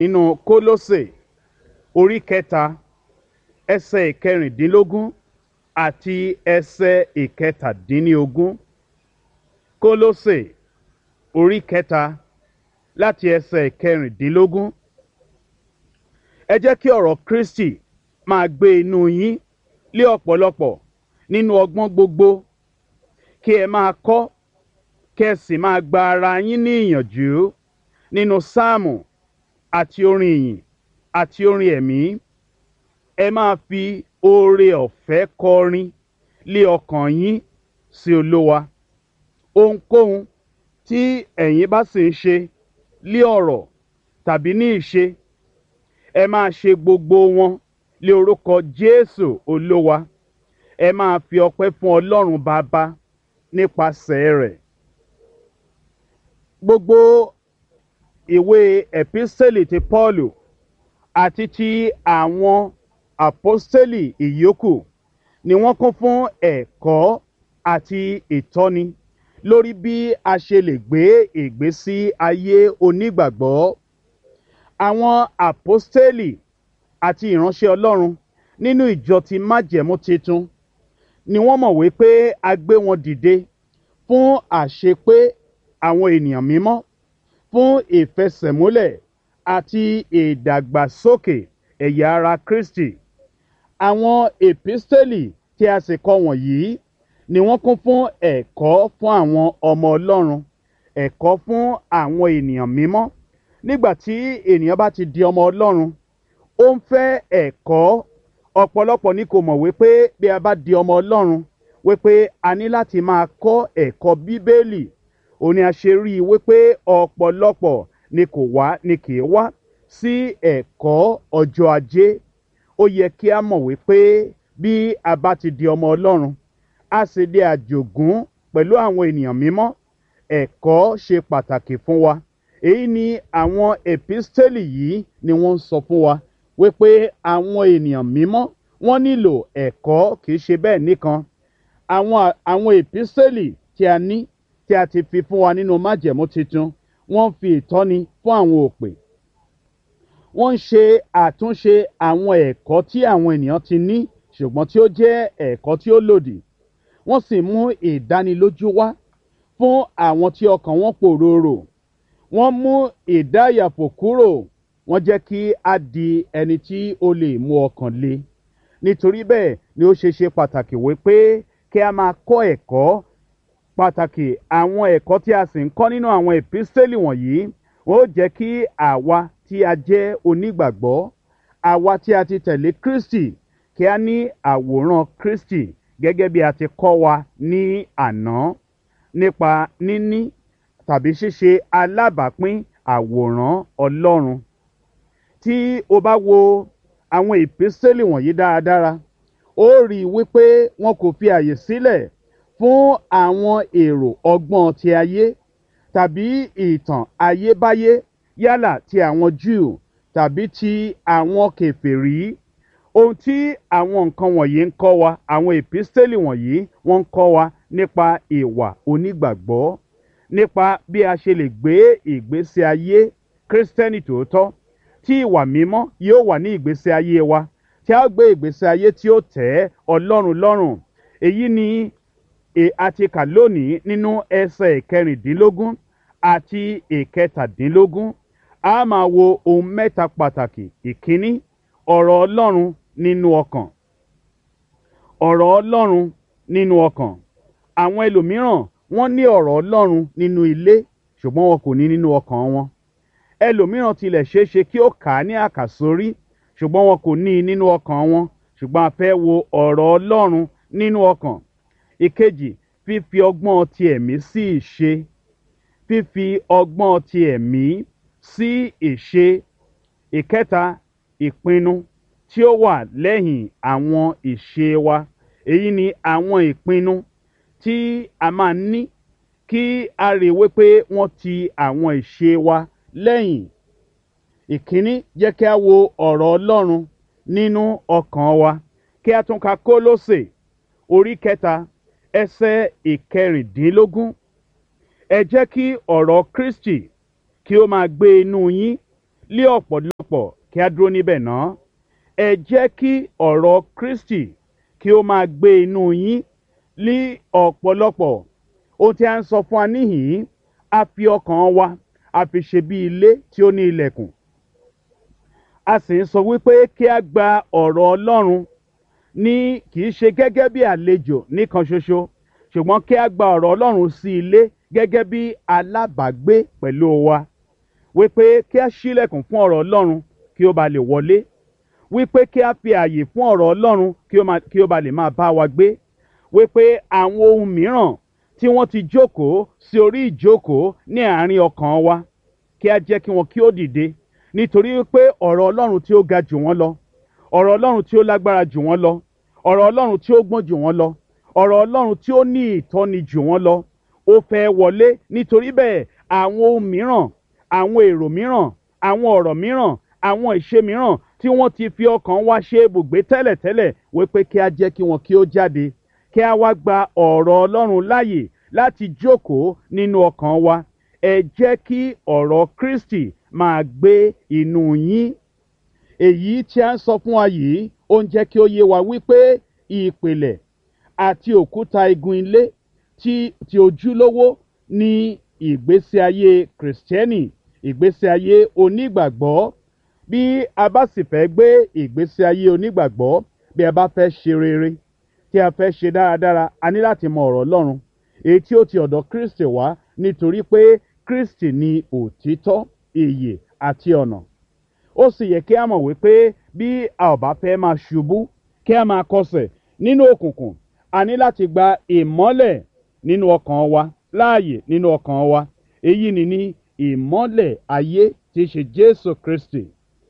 nínú kólósè orí kẹta ẹsẹ̀ ìkẹrìndínlógún àti ẹsẹ̀ ìkẹtàdínlógún kólósè orí kẹta láti ẹsẹ̀ ìkẹrìndínlógún ẹ jẹ́ kí ọ̀rọ̀ kristi máa gbé inú yín lé ọ̀pọ̀lọpọ̀ nínú ọgbọ́n gbogbo kí ẹ máa kọ́ kí ẹ sì máa gba ara yín ní ìyànjú nínú sáàmù àti orin ìyìn àti orin ẹ̀mí ẹ máa fi oore ọ̀fẹ́ kọrin lé ọkàn yín sí olówa ohunkóhun tí ẹ̀yin bá sì ń ṣe lé ọ̀rọ̀ tàbí ní ìṣe ẹ máa ṣe gbogbo wọn lé orúkọ jésù olówa ẹ máa fi ọpẹ́ fún ọlọ́run bàbá nípasẹ̀ rẹ̀ gbogbo ìwé ẹ̀písẹ́lì ti pọ́ọ̀lù àti ti àwọn àpọ́sítélì ìyókù ni wọ́n kún fún ẹ̀kọ́ àti ìtọ́ni lórí bí a ṣe lè gbé ìgbésí ayé onígbàgbọ́ àwọn àpọ́sítélì àti ìránṣẹ́ ọlọ́run nínú ìjọ ti májẹ̀mú titun ni wọ́n mọ̀ wípé a gbé wọn dìde fún àṣepé àwọn ènìyàn mímọ́ fún ìfẹsẹ̀múlẹ̀ àti ìdàgbàsókè ẹ̀yà ara kristi àwọn èpísítélì tí a sì kọ wọ̀nyí ni wọ́n kún fún ẹ̀kọ́ fún àwọn ọmọ ọlọ́run ẹ̀kọ́ fún àwọn ènìyàn mímọ́ nígbà tí ènìyàn bá ti di ọmọ ọlọ́run ó ń fẹ́ ẹ̀kọ́ ọ̀pọ̀lọpọ̀ ni kò mọ̀ wípé bí a bá di ọmọ ọlọ́run wípé a ní láti máa kọ́ ẹ̀kọ́ bíbélì òní a ṣe rí i wípé ọ̀pọ̀lọpọ̀ ni kò wá ni kì í wá sí ẹ̀kọ́ ọjọ́ ajé ó yẹ kí a mọ̀ wípé bí a bá ti di ọmọ ọlọ́run a sì di àjògún pẹ̀lú àwọn ènìyàn mímọ́ ẹ̀kọ́ ṣe pàtàkì fún wa èyí ni àwọn èpísítélì yìí ni wọ́n ń sọ fún wa wípé àwọn ènìyàn mímọ́ wọ́n nílò ẹ̀kọ́ kìí ṣe bẹ́ẹ̀ nìkan àwọn àwọn èpísítélì tí a ní tí a ti fi fún wa nínú májẹ̀mú tuntun wọ́n fi ìtọ́ni fún àwọn òpè wọ́n ń ṣe àtúnṣe àwọn ẹ̀kọ́ tí àwọn ènìyàn ti ní ṣùgbọ́n tí ó jẹ́ ẹ̀kọ́ tí ó lòdì wọ́n sì mú ìdánilójú wá fún àwọn tí ọkàn wọn pòròrò wọ́n mú ìdáyàfò kúrò wọ́n jẹ́ kí a di ẹni tí ó lè mú ọkàn le nítorí bẹ́ẹ̀ ni ó ṣe ṣe pàtàkì wípé kí a máa kọ́ ẹ̀kọ́ pàtàkì àwọn ẹ̀kọ́ tí a sì ń kọ́ nínú àwọn èpísítélì wọ̀nyí wọ́n ó jẹ́ kí àwa tí a jẹ́ onígbàgbọ́ àwa tí a ti tẹ̀lé kristi kí a ní àwòrán kristi gẹ́gẹ́ bí a ti kọ́ wa ní àná nípa níní tàbí ṣíṣe alábàápín àwòrán ọlọ́run tí o bá wo àwọn ìpínsẹ́lì wọ̀nyí dáradára ó rí i wípé wọn kò fi àyè sílẹ̀ fún àwọn èrò ọgbọ́n ti ayé tàbí ìtàn ayébáyé yálà ti àwọn jew tàbí ti àwọn kẹfẹ́rí ohun tí àwọn nǹkan wọ̀nyí ń kọ́ wa àwọn ìpínsẹ́lì wọ̀nyí wọ́n ń kọ́ wa nípa ìwà onígbàgbọ́ nípa bí a ṣe lè gbé ìgbésí ayé kírísítẹ́nì tòótọ́ tí ìwà mímọ́ yóò wà ní ìgbésí ayé wa tí a gbé ìgbésí ayé tí ó tẹ́ ọlọ́run lọ́rùn èyí ni a ti kà lónìí nínú ẹsẹ̀ ìkẹrìndínlógún àti ìkẹtàdínlógún a máa wo ohun mẹ́ta pàtàkì ìkíní ọ̀rọ̀ ọlọ́run nínú ọkàn ọ̀rọ̀ ọlọ́run nínú ọkàn àwọn ẹlòmíràn wọ́n ní ọ̀rọ̀ ọlọ́run nínú ilé ṣùgbọ́n wọn kò ní nínú ọkàn wọn ẹlòmíràn tilẹ̀ ṣeé ṣe kí ó kà á ní àkàsórí ṣùgbọ́n wọn kò ní i nínú ọkàn wọn ṣùgbọ́n a fẹ́ wo ọ̀rọ̀ ọlọ́run nínú ọkàn ìkejì fífi ọgbọ́n ti ẹ̀mí sí ìṣe fífi ọgbọ́n ti ẹ̀mí sí ìṣe ìkẹta ìpinnu tí ó wà lẹ́yìn àwọn ìṣe wa èyí ni àwọn ìpinnu tí a máa ní kí a rí i wípé wọ́n ti àwọn ìṣe wa lẹ́yìn ìkíní jẹ́ kí a wo ọ̀rọ̀ ọlọ́run nínú ọkàn wa kí a tún ka kólósè orí kẹta ẹsẹ̀ ìkẹrìndínlógún ẹ jẹ́ kí ọ̀rọ̀ kristi kí ó máa gbé inú yín lé ọ̀pọ̀lọpọ̀ ọ̀pọ̀lọpọ̀ kí a dúró níbẹ̀ náà ẹ jẹ́ kí ọ̀rọ̀ kristi kí ó máa gbé inú yín ní ọ̀pọ̀lọpọ̀ ohun tí a ń sọ fún wa níhìn-ín a fi ọkàn wa a fi ṣe bí ilé tí ó ní ilẹ̀kùn a sì ń sọ wípé kí a gba ọ̀rọ̀ ọlọ́run ní kì í ṣe gẹ́gẹ́ bí àlejò nìkan ṣoṣo ṣùgbọ́n kí a gba ọ̀rọ̀ ọlọ́run sí ilé gẹ́gẹ́ bí alábàágbé pẹ̀lú wa wípé kí a ṣílẹ̀kùn fún ọ̀rọ̀ ọlọ́run kí ó ba lè wọlé wípé kí a fi àyè fún ọ̀rọ̀ ọlọ́run kí ó máa- kí ó ba lè máa bá wa gbé wípé àwọn ohun mìíràn tí wọ́n ti jókòó sí orí ìjókòó ní àárín ọkàn wa kí a jẹ́ kí wọn kí ó dìde nítorí wípé ọ̀rọ̀ ọlọ́run tí ó ga jù wọ́n lọ ọ̀rọ̀ ọlọ́run tí ó lágbára jù wọ́n lọ ọ̀rọ̀ ọlọ́run tí ó gbọ́n jù wọ́n lọ ọ̀rọ̀ ọlọ́run tí ó ní ìtọ́ni jù wọ́n lọ ó fẹ́ wọlé nítorí bẹ́ẹ̀ àwọn ohun mìíràn àwọn èrò mìíràn àwọn ọ̀rọ̀ mìíràn àwọn ìṣe mìíràn tí wọ́n ti fi ọkàn wa ṣe ibùgbé tẹ́lẹ̀tẹ́lẹ̀ wípé kí a jẹ́ kí wọn kí ó jáde kí a wá gba ọ̀rọ̀ ọlọ́run láàyè láti jókòó nínú ọkàn wa ẹ jẹ́ kí ọ̀rọ̀ kristi máa gbé inú yín èyí tí a ń sọ fún wa yìí ó ń jẹ́ kí ó yé wa wípé ìpìlẹ̀ àti òkúta igun ilé tí tí ojúlówó ní ìgbésí ayé kìrìsìtẹ́nì ìgbésí ayé onígbàgbọ́ bí a bá sì fẹ́ gbé ìgbésí ayé onígbàgbọ́ bí a bá fẹ́ ṣe rere tí a fẹ́ ṣe dáradára a ní láti mọ ọ̀rọ̀ ọlọ́run èyí tí ó ti ọ̀dọ̀ kristi wá nítorí pé kristi ni òtítọ́ ìyè àti ọ̀nà ó sì yẹ kí a mọ̀ wípé bí a ò bá fẹ́ máa ṣubú kí a máa kọsẹ̀ nínú òkùnkùn a ní láti gba ìmọ́lẹ̀ nínú ọkàn wa láàyè nínú ọkàn wa èyí ni ní ìmọ́lẹ̀ ayé tí í ṣe jésù kristi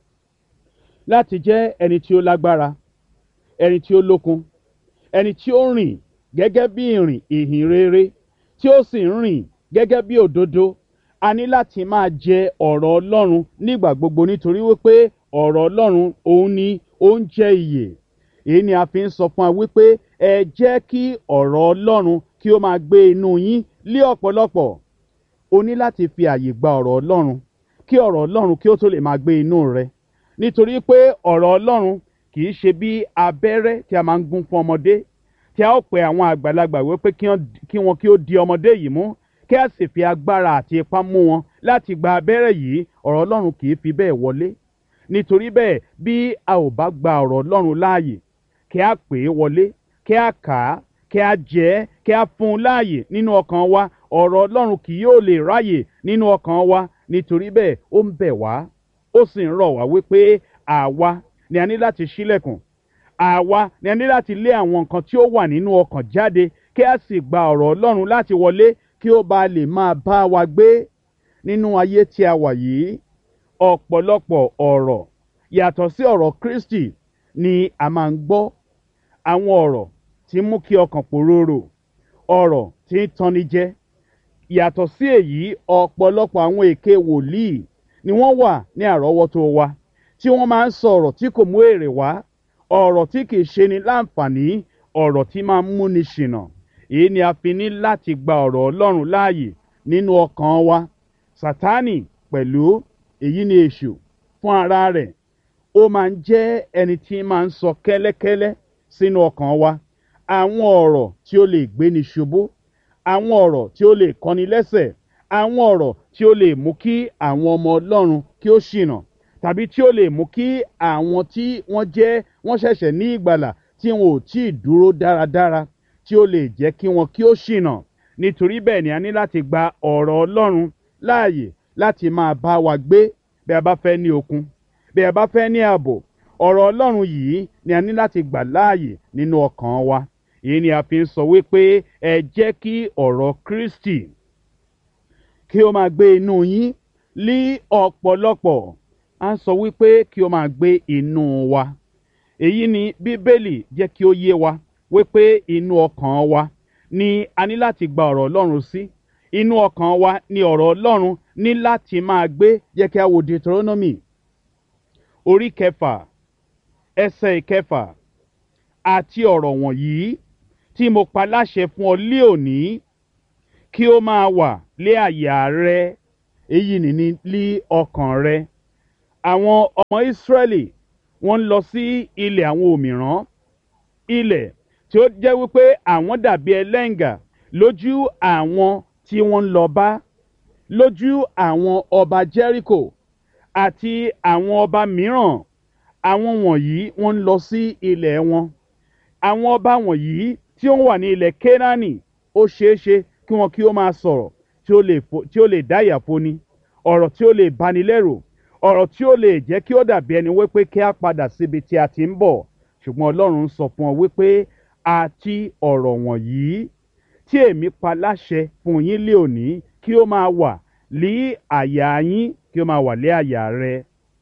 láti jẹ́ ẹni tí ó lágbára ẹni tí ó lókun ẹni tí ó rìn gẹ́gẹ́ bí ìrìn ìhìn rere tí ó sì ń rìn gẹ́gẹ́ bí òdodo a ní láti máa jẹ ọ̀rọ̀ ọlọ́run nígbà gbogbo nítorí wípé ọ̀rọ̀ ọlọ́run òun ni oúnjẹ ìyè èyí ni a fi ń sọ fún wa wípé ẹ jẹ́ kí ọ̀rọ̀ ọlọ́run kí ó máa gbé inú yín lé ọ̀pọ̀lọpọ̀ o ní láti fi àyè gba ọ̀rọ̀ ọlọ́run kí ọ̀rọ̀ ọlọ́run kí ó tó lè máa gbé inú rẹ nítorí pé ọ̀rọ̀ ọlọ́run kì í ṣe bí abẹ́rẹ́ tí a máa ń gún fún ọmọdé tí a ó pe àwọn àgbàlagbà wípé kí wọ́n- kí wọn kí ó di ọmọdé yìí mú kí a sì fi agbára àti ipá mú wọn láti gba abẹ́rẹ́ yìí ọ̀rọ̀ ọlọ́run kì í fi bẹ́ẹ̀ wọlé nítorí bẹ́ẹ̀ bí a ò bá gba ọ̀rọ̀ ọlọ́run láàyè kí a pè é wọlé kí a kà á kí a jẹ ẹ́ kí a fún un láàyè nínú ọkàn wa ọ̀rọ̀ ọlọ́run kì yóò lè ráyè nínú ọkàn wa nítorí bẹ́ẹ̀ ó ń bẹ̀ wá ó sì ń rọ̀ wá wípé àwa ni a ní láti ṣílẹ̀kùn àwa ni a ní láti lé àwọn nǹkan tí ó wà nínú ọkàn jáde kí a sì gba ọ̀rọ̀ ọlọ́run láti wọlé kí ó ba lè máa bá wa gbé nínú ayé tí a wà yìí ọ̀pọ̀lọpọ̀ ọ̀rọ̀ yàtọ̀ sí ọ̀rọ̀ kristi ni a máa ń gbọ́ àwọn ọ̀rọ̀ tí ń mú kí ọkàn pòróró ọ̀rọ̀ tí ń tanni jẹ yàtọ̀ sí èyí ọ̀pọ̀lọpọ̀ àwọn èké wòlíì ni wọ́n wà ní àrọ́wọ́tó wa tí wọ́n máa ń sọ ọ̀rọ̀ tí kò mú èrè wá ọ̀rọ̀ tí kì í ṣe ni láǹfààní ọ̀rọ̀ tí máa ń múni ṣìnà èyí ni a fi ní láti gba ọ̀rọ̀ ọlọ́run láàyè nínú ọkàn wa sátánì pẹ̀lú èyí ni èṣù fún ara rẹ̀ ó máa ń jẹ́ ẹni tí máa ń sọ kẹ́lẹ́kẹ́lẹ́ sínú ọkàn wa àwọn ọ̀rọ̀ tí ó lè gbéni ṣubú àwọn ọ̀rọ̀ tí ó lè kọ́ni lẹ́sẹ̀ àwọn ọ̀rọ̀ tí ó lè mú kí àwọn ọmọ ọlọ́run kí ó ṣìnà tàbí tí ó lè mú kí àwọn tí wọ́n jẹ́ wọ́n ṣẹ̀ṣẹ̀ ní ìgbàlà tí wọn ò tí ì dúró dáradára tí ó lè jẹ́ kí wọn kí ó ṣìnà nítorí bẹ́ẹ̀ ni a ní láti gba ọ̀rọ̀ ọlọ́run láàyè láti máa bá wa gbé bí a bá fẹ́ ní okun bí a bá fẹ́ ní ààbò ọ̀rọ̀ ọlọ́run yìí ni a ní láti gbà láàyè nínú ọkàn wa èyí ni a fi ń sọ wípé ẹ jẹ́ kí ọ̀rọ̀ kristi kí ó máa gbé inú yín lí ọ̀pọ̀lọpọ̀ a ń sọ wípé kí ó máa gbé inú wa èyí ni bíbélì jẹ́ kí ó yé wa wípé inú ọkàn wa ni a ní láti gba ọ̀rọ̀ ọlọ́run sí inú ọkàn wa ni ọ̀rọ̀ ọlọ́run ní láti máa gbé jẹ́ kí a wo deuteronomy orí kẹfà ẹsẹ̀ ìkẹfà àti ọ̀rọ̀ wọ̀nyí tí mo pa láṣẹ fún ọ lé òní kí ó máa wà lé àyà rẹ èyí nìní lé ọkàn rẹ àwọn ọmọ ìsírẹ́lì wọ́n ń lọ sí ilẹ̀ àwọn òmìrán ilẹ̀ tí ó jẹ́ wípé àwọn dàbí ẹlẹ́ǹgà lójú àwọn tí wọ́n ń lọ bá lójú àwọn ọba jẹ́ríkò àti àwọn ọba mìíràn àwọn wọ̀nyí wọ́n ń lọ sí ilẹ̀ wọn àwọn ọba wọ̀nyí tí ó wà ní ilẹ̀ kénáánì ó ṣeé ṣe kí wọn kí ó máa sọ̀rọ̀ tí ó lè fo- tí ó lè dá ìyàfóni ọ̀rọ̀ tí ó lè bani lẹ́rù ọ̀rọ̀ tí ó lè jẹ́ kí ó dàbí ẹni wípé kí á padà síbi tí a ti ń bọ̀ ṣùgbọ́n ọlọ́run ń sọ fún ọ wípé àti ọ̀rọ̀ wọ̀nyí tí èmi pa láṣẹ fún yín lé òní kí ó máa wà lí àyà yín kí ó máa wà lé àyà rẹ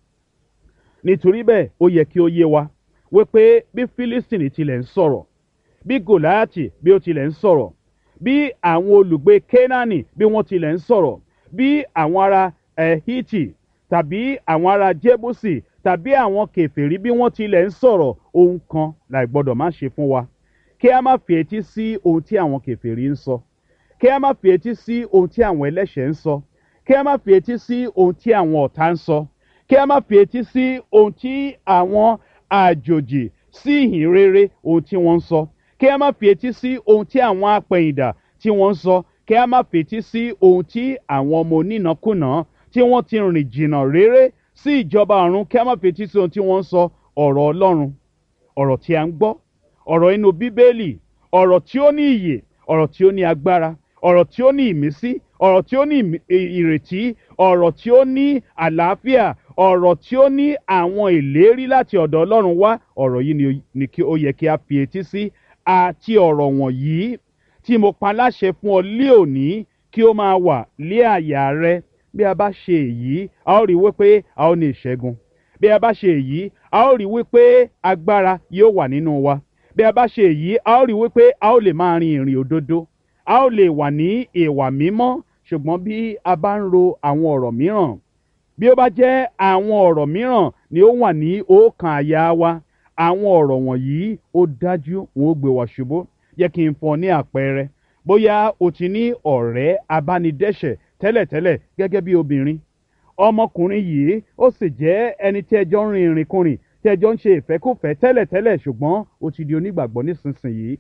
nítorí bẹ́ẹ̀ ó yẹ kí ó yé wa wípé bí fílístìnì tilẹ̀ ń sọ̀rọ̀ bí gòláàtì bí ó tilẹ̀ ń sọ̀rọ̀ bí àwọn olùgbé kénáánì bí wọ́n tilẹ̀ ń sọ̀rọ̀ bí àwọn ará ẹ̀hítì tàbí àwọn ará jébùsì tàbí àwọn kèfèrí bí wọ́n tilẹ̀ ń sọ̀rọ̀ ohun kan láì gbọ́dọ̀ má ṣe fún wa kí a má fi etí sí ohun tí àwọn kèfèrí ń sọ kí a má fi etí sí ohun tí àwọn ẹlẹ́ṣẹ̀ ń sọ kí a má fi etí sí ohun tí àwọn ọ̀tá ń sọ kí a má fi etí sí ohun tí àwọn àjòjì sí ìhìn rere ohun tí wọ́n ń sọ kí a má fi etí sí ohun tí àwọn apẹ̀yìndà tí wọ́n ń sọ kí a má fi etí sí ohun tí àwọn ọmọ onínàkúnà tí wọ́n ti rìn jìnnà réré sí ìjọba ọ̀run kí a má fi etí sí ohun tí wọ́n ń sọ ọ̀rọ̀ ọlọ́run ọ̀rọ̀ tí a ń gbọ́ ọ̀rọ̀ inú bíbélì ọ̀rọ̀ tí ó ní ìyè ọ̀rọ̀ tí ó ní agbára ọ̀rọ̀ tí ó ní ìmísí ọ̀rọ̀ tí ó ní ìmí- ì- ìrètí ọ̀rọ̀ tí ó ní àlàáfíà ọ̀rọ̀ tí ó ní àwọn ìlérí láti ọ̀dọ̀ ọlọ́run wá ọ̀rọ̀ yìí ni- ni kí ó yẹ kí a fi etí sí àti ọ̀rọ̀ wọ̀nyí tí mo pa láṣẹ fún ọ lé òní kí ó máa wà lé àyà rẹ bí a bá ṣe èyí a ó rí wípé a ó ní ìṣẹ́gun bí a bá ṣe èyí a ó rí wípé agbára yóò wà nínú wa bí a bá ṣe èyí a ó rí wípé a ó lè máa rin ìrìn òdodo a ó lè wà ní ìwà mímọ́ ṣùgbọ́n bí a bá ń ro àwọn ọ̀rọ̀ mìíràn bí ó bá jẹ́ àwọn ọ̀rọ̀ mìíràn ni ó wà ní ọkàn àyà wa àwọn ọ̀rọ̀ wọ̀nyí ó dájú wọn ó gbé wa ṣubú jẹ́ kí n fún ọ ní àpẹẹrẹ bóyá o ti ní ọ̀rẹ́ abánidẹ́ṣẹ̀ tẹ́lẹ̀tẹ́lẹ̀ gẹ́gẹ́ bí obìnrin ọmọkùnrin yìí ó sì jẹ́ ẹni tí ẹjọ́ ń rin ìrìnkùnrin tí ẹjọ́ ń ṣe ìfẹ́kùfẹ́ tẹ́lẹ̀tẹ́lẹ̀ ṣùgbọ́n ó ti di onígbàgbọ́ nísinsìnyí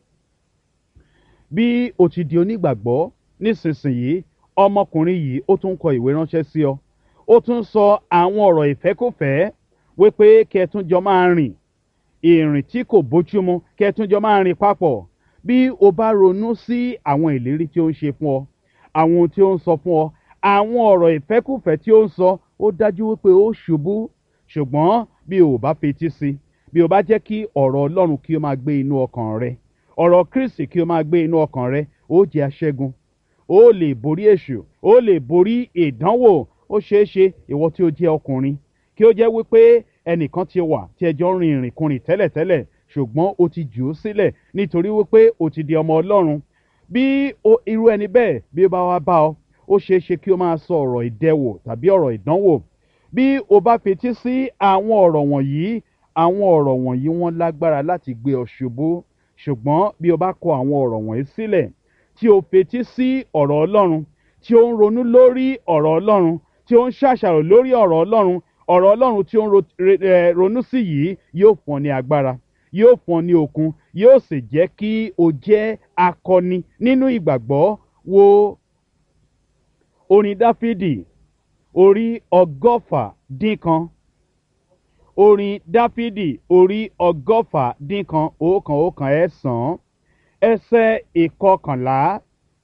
bí o ti di onígbàgbọ́ nísinsìnyí ọmọkùnrin yìí ó tún kọ ìwé ránṣẹ́ sí ọ ó tún sọ àwọn ọ̀rọ̀ ìfẹ́kùfẹ́ wípé kí ẹ tún jọ máa rìn ìrìn tí kò bójúmu kí ẹ tún jọ máa rìn papọ̀ bí o bá ronú sí àwọn ìlérí tí ó ń ṣe fún ọ àwọn ohun tí ó ń sọ fún ọ àwọn ọ̀rọ̀ ìfẹ́kùfẹ́ tí ó ń sọ ó dájú wípé ó ṣubú ṣùgbọ́n bí o ò bá fetí sí bí o bá jẹ́ kí ọ̀rọ̀ ọlọ́run kí o máa gbé inú ọkàn rẹ ọ̀rọ̀ kristi kí o máa gbé inú ọkàn rẹ ó jẹ́ aṣẹ́gun ó lè borí èṣù ó lè borí ìdánwò ó ṣeé ṣe ìwọ tí ó jẹ́ ọkùnrin kí ó jẹ́ wípé ẹnìkan ti wà tí ẹjọ́ ń rin ìrìnkùnrin tẹ́lẹ̀tẹ́lẹ̀ ṣùgbọ́n o ti jù ú sílẹ̀ nítorí wípé o ti di ọmọ ọlọ́run bí o- irú ẹni bẹ́ẹ̀ bí ó bá wá bá ọ ó ṣeé ṣe kí o máa sọ ọ̀rọ̀ ìdẹwò tàbí ọ̀rọ̀ ìdánwò bí o bá fetí sí àwọn ọ̀rọ̀ wọ̀nyí àwọn ọ̀rọ̀ wọ̀nyí wọ́n lágbára láti gbé ọ ṣubú ṣùgbọ́n bí o bá kọ àwọn ọ̀rọ̀ wọ̀nyí sílẹ̀ tí o fetí sí ọ̀rọ̀ ọlọ́run tí ó ń ronú lórí ọ̀rọ̀ ọlọ́run tí ó ń ṣàṣàrò lórí ọ̀rọ̀ ọlọ́run ọ̀rọ̀ ọlọ́run tí ó ń ro- re- eh, ronú sí yìí yóò fún ọ ní agbára yóò fún ọ ní okun yóò sì jẹ́ kí o jẹ́ akọni nínú ìgbàgbọ́ wo orin dáfídì orí ọgọ́fà dín kan orin dáfídì orí ọgọ́fà dín kan òókan òókan ẹ̀sán ẹsẹ̀ ìkọkànlá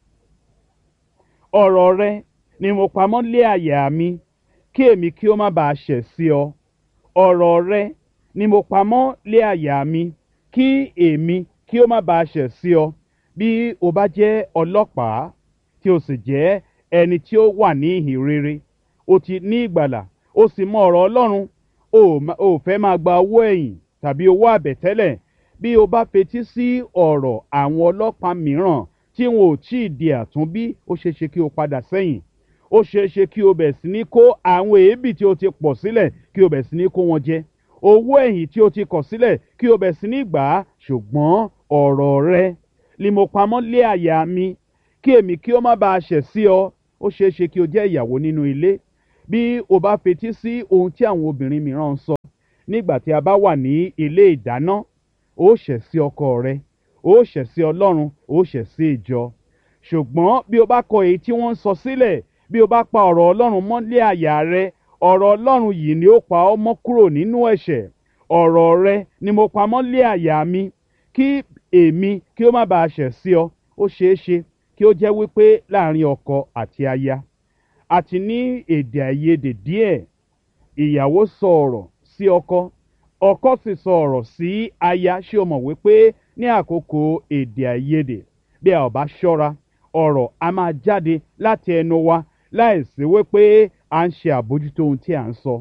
ọ̀rọ̀ rẹ ni mo pamọ́ lé àyà mi kí èmi kí ó má bàa ṣẹ̀ sí ọ ọ̀rọ̀ rẹ ni mo pamọ́ lé àyà mi kí èmi kí ó má bàa ṣẹ̀ sí ọ bí o bá jẹ́ ọlọ́pàá tí o sì jẹ́ ẹni tí ó wà ní ìhìn rere o ti ní ìgbàlà o sì mọ ọ̀rọ̀ ọlọ́run o ò ma- o ò fẹ́ máa gba owó ẹ̀yìn tàbí owó àbẹ̀tẹ́lẹ̀ bí o bá fetí sí ọ̀rọ̀ àwọn ọlọ́pàá mìíràn tí wọn ò tí ì di àtúnbí ó ṣeé ṣe kí o padà sẹ́yìn ó ṣeé ṣe kí o bẹ̀ sí ní kó àwọn èébì tí o ti pọ̀ sílẹ̀ kí o bẹ̀ sí ní kó wọn jẹ owó ẹ̀yìn tí o ti kọ̀ sílẹ̀ kí o bẹ̀ sí ní gbà á ṣùgbọ́n ọ̀rọ̀ rẹ ni mo pamọ́ lé àyà mi kí èmi kí ó má bàa ṣẹ̀ sí ọ ó ṣeé ṣe kí o jẹ́ ìyàwó nínú ilé bí o bá fetí sí ohun tí àwọn obìnrin mìíràn ń sọ nígbà tí a bá wà ní ilé ìdáná ó ṣẹ̀ sí ọkọ rẹ ó ṣẹ̀ sí ọlọ́run ó ṣẹ̀ sí ìjọ ṣùgbọ́n bí o bá kọ èyí tí wọ́n ń sọ sílẹ̀ bí o bá pa ọ̀rọ̀ ọlọ́run mọ́lé àyà rẹ ọ̀rọ̀ ọlọ́run yìí ni ó pa ọ́ mọ́ kúrò nínú ẹ̀ṣẹ̀ ọ̀rọ̀ rẹ ni mo pa mọ́lé àyà mi kí èmi kí ó má bàa ṣẹ̀ sí ọ ó ṣeé ṣe kí ó jẹ́ wípé láàrin ọkọ àti aya àti ní èdè àìyedè díẹ̀ ìyàwó sọ ọ̀rọ̀ sí ọkọ ọkọ sì sọ ọ̀rọ̀ sí aya ṣé o mọ̀ wípé ní àkókò èdè àìyedè bí a ò bá ṣọ́ra ọ̀rọ̀ a máa jáde láti ẹnu wa láìsí wípé à ń ṣe àbójútó ohun tí à ń sọ.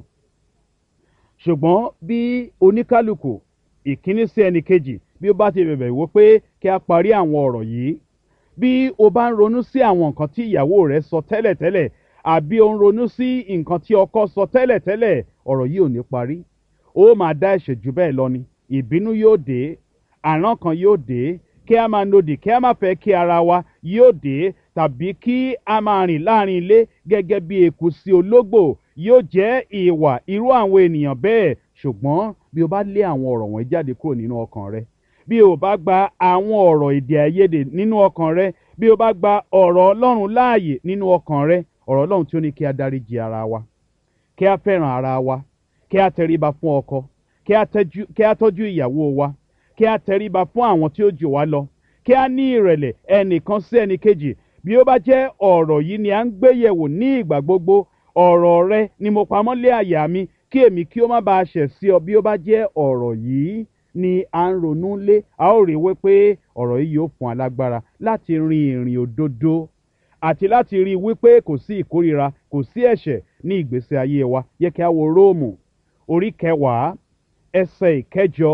ṣùgbọ́n bí oníkálukú ìkíní sí ẹnì kejì bí ó bá ti bẹ̀bẹ̀ wípé kí a parí àwọn ọ̀rọ̀ yìí bí o bá ń ronú sí àwọn nǹkan tí ìyàwó rẹ sọ tẹ́lẹ̀tẹ́lẹ̀ àbí o ń ronú sí nǹkan tí ọkọ sọ tẹ́lẹ̀tẹ́lẹ̀ ọ̀rọ̀ yìí ò ní parí ó máa dá ẹ̀ṣẹ̀ jù bẹ́ẹ̀ lọ ni ìbínú yóò dé àrán kan yóò dé kí a máa nodì kí a máa fẹ́ kí ara wa yóò dé tàbí kí a máa rìn láàrin ilé gẹ́gẹ́ bí eku sí ológbò yóò jẹ́ ìwà irú àwọn ènìyàn bẹ́ẹ̀ ṣùgbọ́n bí o bá lé àwọn ọ̀rọ̀ wọ̀nyí jáde kúrò nínú ọkàn rẹ bí o bá gba àwọn ọ̀rọ̀ èdè àìyedè nínú ọkàn rẹ bí o bá gba ọ̀rọ̀ ọlọ́run láàyè nínú ọkàn rẹ ọ̀rọ̀ ọlọ́run tí ó ní kí a dáríji ara wa kí a fẹ́ràn ara wa kí a tẹríba fún ọkọ kí a tọ́jú ìyàwó wa kí a tẹríba fún àwọn tí ó jù wá lọ kí a ní ìrẹ̀lẹ̀ ẹnìkan sí ẹnìkejì bí ó bá jẹ́ ọ̀rọ̀ yìí ni à ń gbé yẹ̀wò ní ìgbà gbogbo ọ̀rọ̀ rẹ ni mo pamọ́ lé àyà mi kí èmi kí ó má bàa ṣẹ̀ sí ọ bí ó bá jẹ́ ọ̀rọ̀ yìí ni à ń ronú lé a ó rí i wípé ọ̀rọ̀ yìí yóò fún alágbára láti rin ìrìn òdodo àti láti rí i wípé kò sí ìkórira kò sí ẹ̀ṣẹ̀ ní ìgbésí ayé wa yẹ kí a wo róòmù orí kẹwàá ẹsẹ̀ ìkẹjọ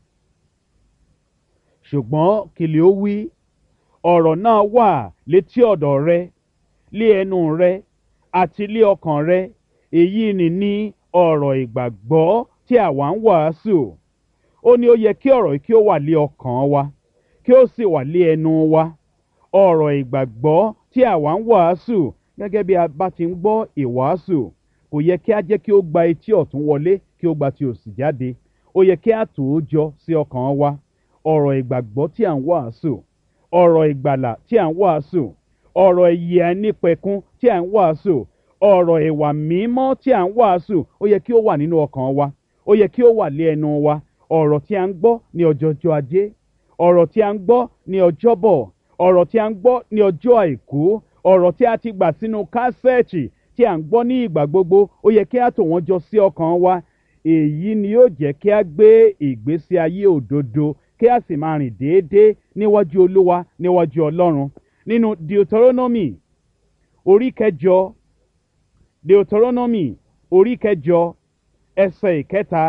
ṣùgbọ́n kìlì ó wí ọ̀rọ̀ náà wà létí ọ̀dọ̀ rẹ lé ẹnu rẹ àti lé ọkàn rẹ èyí ni ní ọ̀rọ̀ ìgbàgbọ́ tí àwa ń wàásù ó ní ó yẹ kí ọ̀rọ̀ yìí kí ó wà lé ọkàn wa kí ó sì wà lé ẹnu wa ọ̀rọ̀ ìgbàgbọ́ tí àwa ń wàásù gẹ́gẹ́ bí a bá ti ń gbọ́ ìwàásù kò yẹ kí a jẹ́ kí ó gba etí ọ̀tún wọlé kí ó gba ti òsì jáde ó yẹ kí a tò ó jọ sí ọkàn wa ọ̀rọ̀ ìgbàgbọ́ tí à ń wàásù ọ̀rọ̀ ìgbàlà tí à ń wàásù ọ̀rọ̀ ìyè àìnípẹ̀kun tí à ń wàásù ọ̀rọ̀ ìwà mímọ́ tí à ń wàásù ó yẹ kí ó wà nínú ọkàn wa ó yẹ kí ó wà lé ẹnu wa ọ̀rọ̀ tí a ń gbọ́ ní ọjọ́jọ́ ajé ọ̀rọ̀ tí a ń gbọ́ ní ọjọ́bọ̀ ọ̀rọ̀ tí a ń gbọ́ ní ọjọ́ àìkú ọ̀rọ̀ tí a ti gbà sínú kásẹ̀ẹ̀tì tí a ń gbọ́ ní ìgbà gbogbo ó yẹ kí a tò wọ́n jọ sí ọkàn wa èyí ni yóò jẹ́ kí a gbé ìgbésí ayé òdodo kí a sì máa rìn déédéé níwájú olúwa níwájú ọlọ́run nínú deuteronomy orí kẹjọ deuteronomy orí kẹjọ ẹsẹ̀ ìkẹta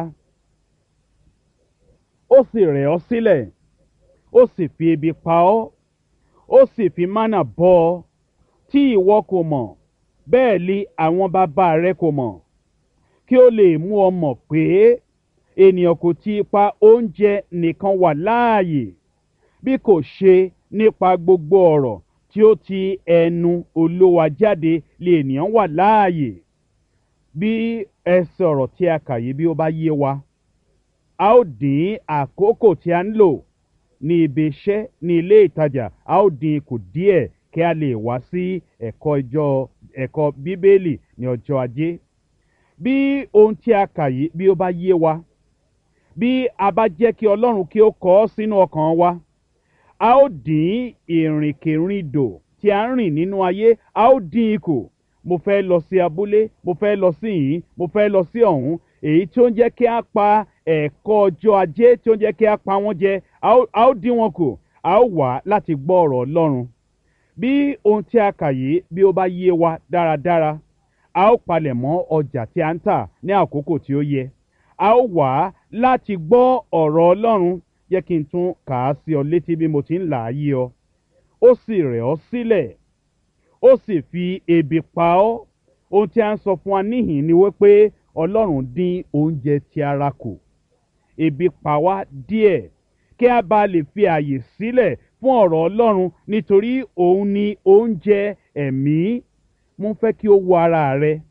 ó sì rẹ̀ ọ́ sílẹ̀ ó sì fi ebi pa ọ́ ó sì fi mánà bọ́ ọ tí ìwọ kò mọ̀ bẹ́ẹ̀ li àwọn bàbá rẹ kò mọ̀ kí ó lè mú ọ mọ̀ pé ènìyàn kò ti ipa oúnjẹ nìkan wà láàyè bí kò ṣe nípa gbogbo ọ̀rọ̀ tí ó ti ẹnu olówa jáde lè ènìyàn wà láàyè bí ẹsẹ̀ ọ̀rọ̀ tí a kà yìí bí ó bá yé wa a ó dín àkókò tí a ń lò ní ibi iṣẹ́ ní ilé ìtajà a ó dín kù díẹ̀ kí a lè wá sí ẹ̀kọ́ ìjọ ẹ̀kọ́ bíbélì ní ọjọ́ ajé bí ohun tí a kà yìí bí ó bá yé wa bí a bá jẹ́ kí ọlọ́run kí ó kọ ọ́ sínú ọkàn wa a ó dín ìrìnkèrindò tí a ń rìn nínú ayé a ó dín ikù mo fẹ́ lọ sí abúlé mo fẹ́ lọ sí yìí mo fẹ́ lọ sí ọ̀hún èyí tí ó ń jẹ́ kí a pa ẹ̀kọ́ ọjọ́ ajé tí ó ń jẹ́ kí a pa wọ́n jẹ a ó dín wọn kù a ó wà láti gbọ́ ọ̀rọ̀ ọlọ́run bí ohun tí a kà yìí bí ó bá yé wa dáradára a ó palẹ̀ mọ́ ọjà tí a ń tà ní àkókò tí ó yẹ a ó wà láti gbọ́ ọ̀rọ̀ ọlọ́run jẹ́ kí n tún kà á sí ọ létí bí mo ti ń là á yí ọ ó sì rẹ̀ ọ́ sílẹ̀ ó sì fi ebi pa ọ́ ohun tí a ń sọ fún wa níhìn ni wípé ọlọ́run dín oúnjẹ ti ara kù ebi pa wá díẹ̀ kí a bá lè fi àyè sílẹ̀ fún ọ̀rọ̀ ọlọ́run nítorí òun ni oúnjẹ ẹ̀mí mo fẹ́ kí o wo ara rẹ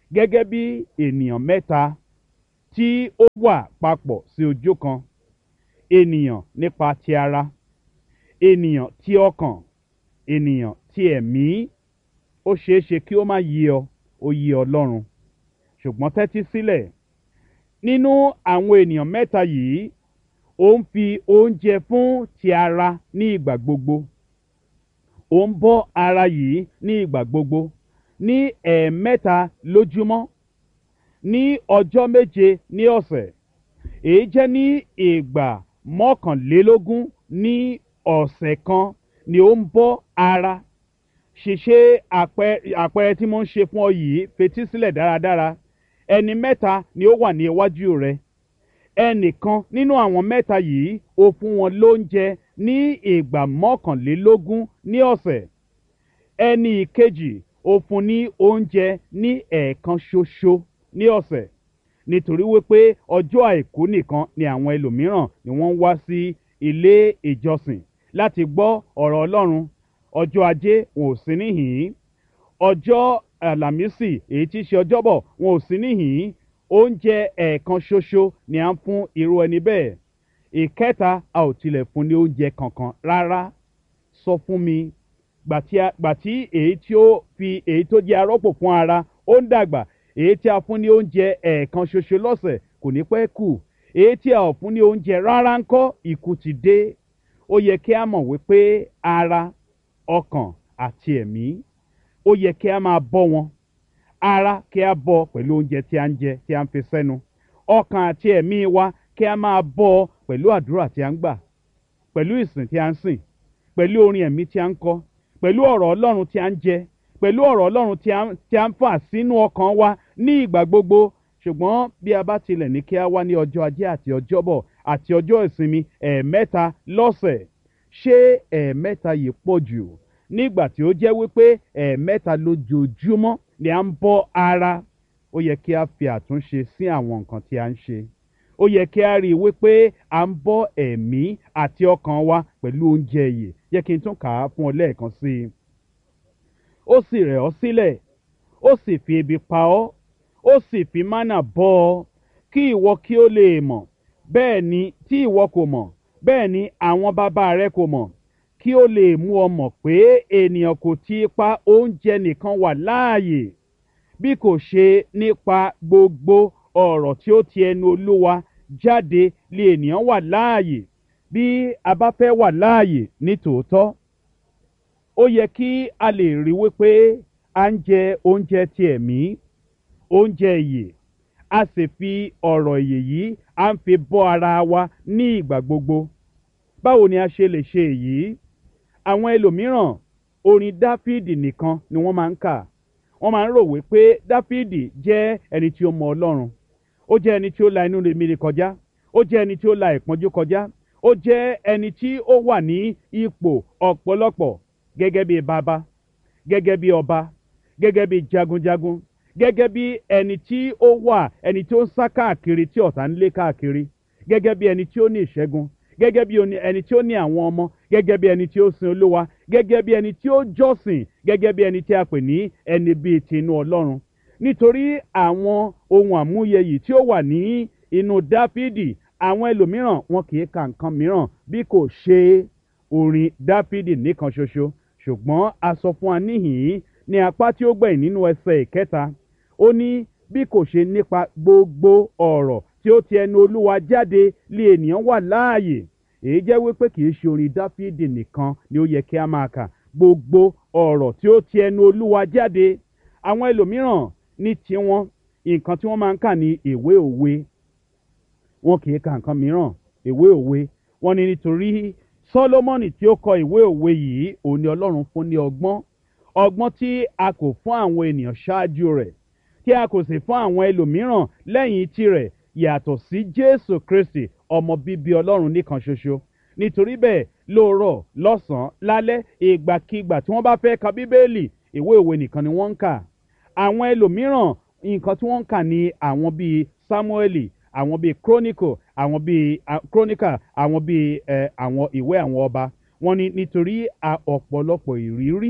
gẹ́gẹ́ bí ènìyàn mẹ́ta tí ó wà papọ̀ sí ojú kan ènìyàn nípa ti ara ènìyàn tí ọkàn ènìyàn tí ẹ̀mí ó ṣeé ṣe kí ó má yé ọ ó yé ọlọ́run ṣùgbọ́n tẹ́tí sílẹ̀ nínú àwọn ènìyàn mẹ́ta yìí ó ń fi oúnjẹ fún ti ara ní ìgbà gbogbo ó ń bọ́ ara yìí ní ìgbà gbogbo ní ẹ̀ẹ̀mẹ́ta lójúmọ́ ní ọjọ́ méje ní ọ̀sẹ̀ èyí jẹ́ ní ìgbà mọ́kànlélógún ní ọ̀sẹ̀ kan ni ó ń bọ́ ara ṣìṣe àpẹẹrẹ tí mo ń ṣe fún ọ yìí fetí sílẹ̀ dáradára ẹni mẹ́ta ni ó wà ní iwájú rẹ ẹnìkan nínú àwọn mẹ́ta yìí ó fún wọn lóúnjẹ ní ìgbà mọ́kànlélógún ní ọ̀sẹ̀ ẹni ìkejì ó fún ní oúnjẹ ní ẹ̀ẹ̀kan ṣoṣo ní ọ̀sẹ̀ nítorí wípé ọjọ́ àìkú nìkan ni àwọn ẹlòmíràn ni wọ́n ń wá sí ilé ìjọsìn láti gbọ́ ọ̀rọ̀ ọlọ́run ọjọ́ ajé wọn ò sí níhìn-ín ọjọ́ àlàmísì èyí tí í ṣe ọjọ́bọ̀ wọn ò sí níhìn-ín oúnjẹ ẹ̀ẹ̀kan ṣoṣo ni à ń fún irú ẹni bẹ́ẹ̀ ìkẹta a ò tilẹ̀ fún ní oúnjẹ kankan rárá sọ fún mi gbàtí èyí tí ó fi èyí tó jẹ́ arọ́pò fún ara ó ń dàgbà èyí tí a fún ní oúnjẹ ẹ̀ẹ̀kan ṣoṣo lọ́sẹ̀ kò ní pẹ́ kù èyí tí a ò fún ní oúnjẹ rárá ń kọ́ ikú ti dé ó yẹ kí a mọ̀ wípé ara ọkàn àti ẹ̀mí ó yẹ kí a máa bọ́ wọn ara kí a bọ́ pẹ̀lú oúnjẹ tí a ń jẹ tí a ń fi sẹ́nu ọkàn àti ẹ̀mí wa kí a máa bọ́ pẹ̀lú àdúrà tí a ń gbà pẹ̀lú ìsìn tí a ń sìn pẹ̀lú orin ẹ̀mí tí a ń kọ pẹ̀lú ọ̀rọ̀ ọlọ́run tí a ń jẹ pẹ̀lú ọ̀rọ̀ ọlọ́run tí a ń fà sínú ọkàn wa ní ìgbà gbogbo ṣùgbọ́n bí a bá tilẹ̀ ní kí a wá ní ọjọ́ ajé àti ọjọ́bọ̀ àti ọjọ́ ìsinmi ẹ̀ẹ̀mẹ́ta lọ́sẹ̀ ṣé ẹ̀ẹ̀mẹ́ta yìí pọ̀ jù nígbà tí ó jẹ́ wípé ẹ̀ẹ̀mẹ́ta lójoojúmọ́ ni à ń bọ́ ara ó yẹ kí a fi àtúnṣe sí àwọn nǹkan tí a ń ṣe ó yẹ kí a rí i wípé à ń bọ́ ẹ̀mí àti ọkàn wa pẹ̀lú oúnjẹ yìí yẹ kí n tún kà á fún ọ lẹ́ẹ̀kan sí i ó sì rẹ̀ ọ́ sílẹ̀ ó sì fi ebi pa ọ́ ó sì fi mánà bọ́ ọ kí ìwọ kí ó lè mọ̀ bẹ́ẹ̀ ni tí ìwọ kò mọ̀ bẹ́ẹ̀ ni àwọn bàbá rẹ kò mọ̀ kí ó lè mú ọ mọ̀ pé ènìyàn kò ti pa oúnjẹ nìkan wà láàyè bí kò ṣe nípa gbogbo ọ̀rọ̀ tí ó ti ẹnu olúwa jáde lè ènìyàn wà láàyè bí a bá fẹ́ wà láàyè ní tòótọ́ ó yẹ kí a lè rí wípé à ń jẹ oúnjẹ ti ẹ̀mí oúnjẹ ìyè a sì fi ọ̀rọ̀ ìyè yìí à ń fi bọ́ ara wa ní ìgbà gbogbo báwo ni a ṣe lè ṣe èyí àwọn ẹlòmíràn orin dáfídì nìkan ni wọ́n máa ń kà wọ́n máa ń rò wípé dáfídì jẹ́ ẹni tí ó mọ ọlọ́run ó jẹ́ ẹni tí ó la inú rèmíre kọjá ó jẹ́ ẹni tí ó la ìpọ́njú kọjá ó jẹ́ ẹni tí ó wà ní ipò ọ̀pọ̀lọpọ̀ gẹ́gẹ́ bí bàbá gẹ́gẹ́ bí ọba gẹ́gẹ́ bí jagunjagun gẹ́gẹ́ bí ẹni tí ó wà ẹni tí ó ń sá káàkiri tí ọ̀tá ń lé káàkiri gẹ́gẹ́ bí ẹni tí ó ní ìṣẹ́gun gẹ́gẹ́ bí ẹni tí ó ní àwọn ọmọ gẹ́gẹ́ bí ẹni tí ó sin olúwa gẹ́gẹ́ bí ẹni tí ó jọ́sìn gẹ́gẹ́ bí ẹni tí a pè ní ẹni bíi tinú ọlọ́run nítorí àwọn ohun àmúyẹ yìí tí ó wà ní inú dáfídì àwọn ẹlòmíràn wọn kì í ka nǹkan mìíràn bí kò ṣe orin dáfídì nìkan ṣoṣo ṣùgbọ́n a sọ fún wa níhìn-ín ní apá tí ó gbẹ̀yìn nínú ẹsẹ̀ ìkẹta ó ní bí kò ṣe nípa gbogbo ọ̀rọ̀ tí ó ti ẹnu olúwa jáde lé ènìyàn wà láàyè èyí jẹ́ wípé kì í ṣe orin dáfídì nìkan ni ó yẹ kí a máa kà gbogbo ọ̀rọ̀ tí ó ti ẹnu olúwa jáde àwọn ẹlòmíràn ní tiwọn nǹkan tí wọ́n máa ń kà ní ìwé òwe wọn kì í ka nǹkan mìíràn ìwé òwe wọn ni nítorí sọlọmọnì tí ó kọ ìwé òwe yìí òun ni ọlọ́run fún ní ọgbọ́n ọgbọ́n tí a kò fún àwọn ènìyàn ṣáájú rẹ̀ tí a kò sì fún àwọn ẹlòmíràn lẹ́yìn tirẹ̀ yàtọ̀ sí jésù kristi ọmọ bíbí ọlọ́run nìkan ṣoṣo nítorí bẹ́ẹ̀ lóòrọ̀ lọ́sàn-án lálẹ́ ìgbàkigbà tí wọ́n bá fẹ́ ka bíbélì ìwé òwe nìkan ni wọ́n ń kà àwọn ẹlòmíràn nǹkan tí wọ́n ń kà ní àwọn bíi samueli àwọn bíi chronicle àwọn bíi chronicle àwọn bíi ẹ àwọn ìwé àwọn ọba wọ́n ní nítorí ọ̀pọ̀lọpọ̀ ìrírí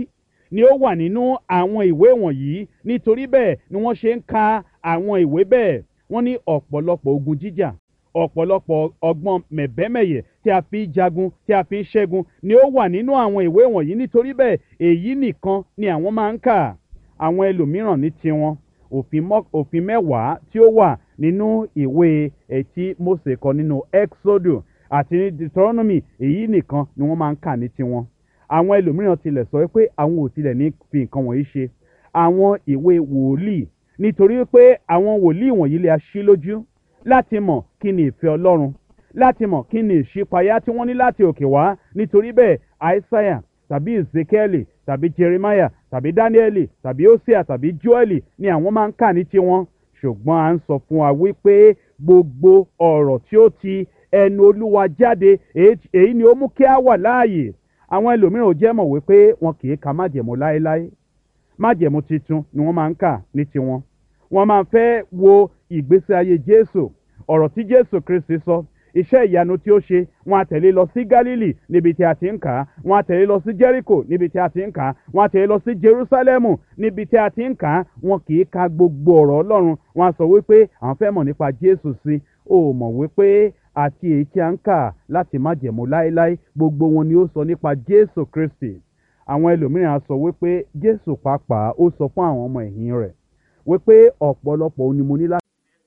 ni ó wà nínú àwọn ìwé wọ̀nyí nítorí bẹ́ẹ̀ ni wọ́n ṣe ń ka àwọn ìwé bẹ́ẹ̀ wọ́n ní ọ̀pọ̀lọpọ̀ ogun jíjà ọ̀pọ̀lọpọ̀ ọgbọ́n mẹ̀bẹ́mẹ̀yẹ tí a fi ń jagun tí a fi ń ṣẹ́gun ni ó wà nínú àwọn ìwé wọ̀nyí nítorí bẹ́ẹ̀ èyí nìkan ni àwọn máa ń kà àwọn ẹlòmíràn ní tiwọn òfin mọ́- òfin mẹ́wàá tí ó wà nínú ìwé ẹtí Mósè kọ nínú Exodus àti ní Deuteronomy èyí nìkan ni wọ́n máa ń kà ní tiwọn àwọn ẹlòmíràn tilẹ̀ sọ pé àwọn ò tilẹ̀ ní fi nǹkan wọ̀nyí ṣe àwọn ìwé wòlíì nítorí pé àwọn wòlíì wọ̀nyí lè aṣí lójú láti mọ̀ kí ni ìfẹ́ Ọlọ́run láti mọ̀ kí ni ìṣípayá tí wọ́n ní láti òkè wá nítorí bẹ́ẹ̀ Aísáyà tàbí Ezekiel tàbí Jeremiah tàbí Daniel tàbí Hosea tàbí Joel ni àwọn máa ń kà ní tiwọn ṣùgbọ́n à ń sọ fún wa wípé gbogbo ọ̀rọ̀ tí ó ti ẹnu Olúwa jáde èyí èyí ni ó mú kí a wà láàyè àwọn ẹlòmíràn ò jẹ́ mọ̀ wípé wọn kì í ka májẹ̀mú láéláé májẹ̀mú titun ni wọ́n máa ń kà ní tiwọn wọ́n máa fẹ́ wo ìgbésí ayé Jésù ọ̀rọ̀ tí Jésù Kristi sọ iṣẹ́ ìyanu tí ó ṣe wọ́n á tẹ̀lé lọ sí Gálílì níbi tí a ti ń kà á wọ́n á tẹ̀lé lọ sí Jẹ́ríkò níbi tí a ti ń kà á wọ́n á tẹ̀lé lọ sí Jerúsálẹ́mù níbi tí a ti ń kà á wọn kì í ka gbogbo ọ̀rọ̀ Ọlọ́run wọ́n á sọ wípé àwọn fẹ́ mọ̀ nípa Jésù sí ó mọ̀ wípé àti èyí tí a ń kà láti má jẹ̀mú láéláé gbogbo wọn ni ó sọ nípa Jésù Kristi àwọn ẹlòmíràn á sọ wípé Jésù pàápàá ó sọ fún àwọn ọmọ ẹ̀yìn rẹ̀ wípé ọ̀pọ̀lọpọ̀ òun ni mo ní láti.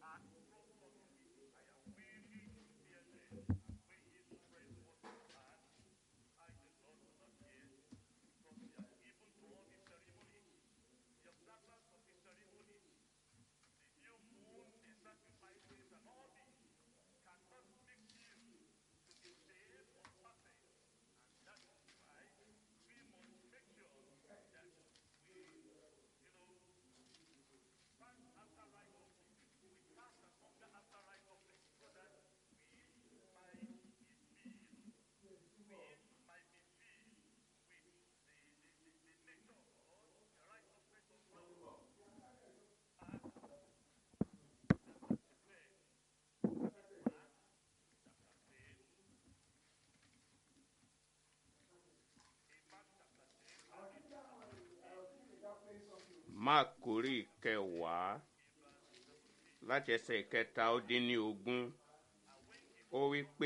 mark orí kẹwàá láti ẹsẹ̀ kẹta ó dín ní ogún ó wí pé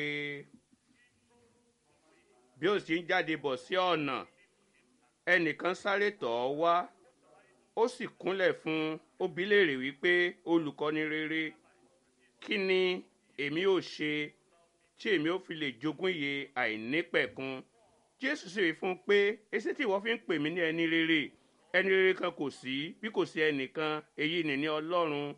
bí ó sì ń jáde bọ̀ sí ọ̀nà ẹnìkan sáré tọ̀ ọ́ wá ó sì kúnlẹ̀ fún un ó bi í léèrè wípé olùkọ́ni rere kí ni èmi ò ṣe tí èmi ò fi lè jogún ìyè àìnípẹ̀kun jésù sì wí fún un pé èsì tí ìwọ fi ń pè mí ní ẹni rere ẹni rere kan kò sí bí kò sí ẹnìkan èyí nìní ọlọ́run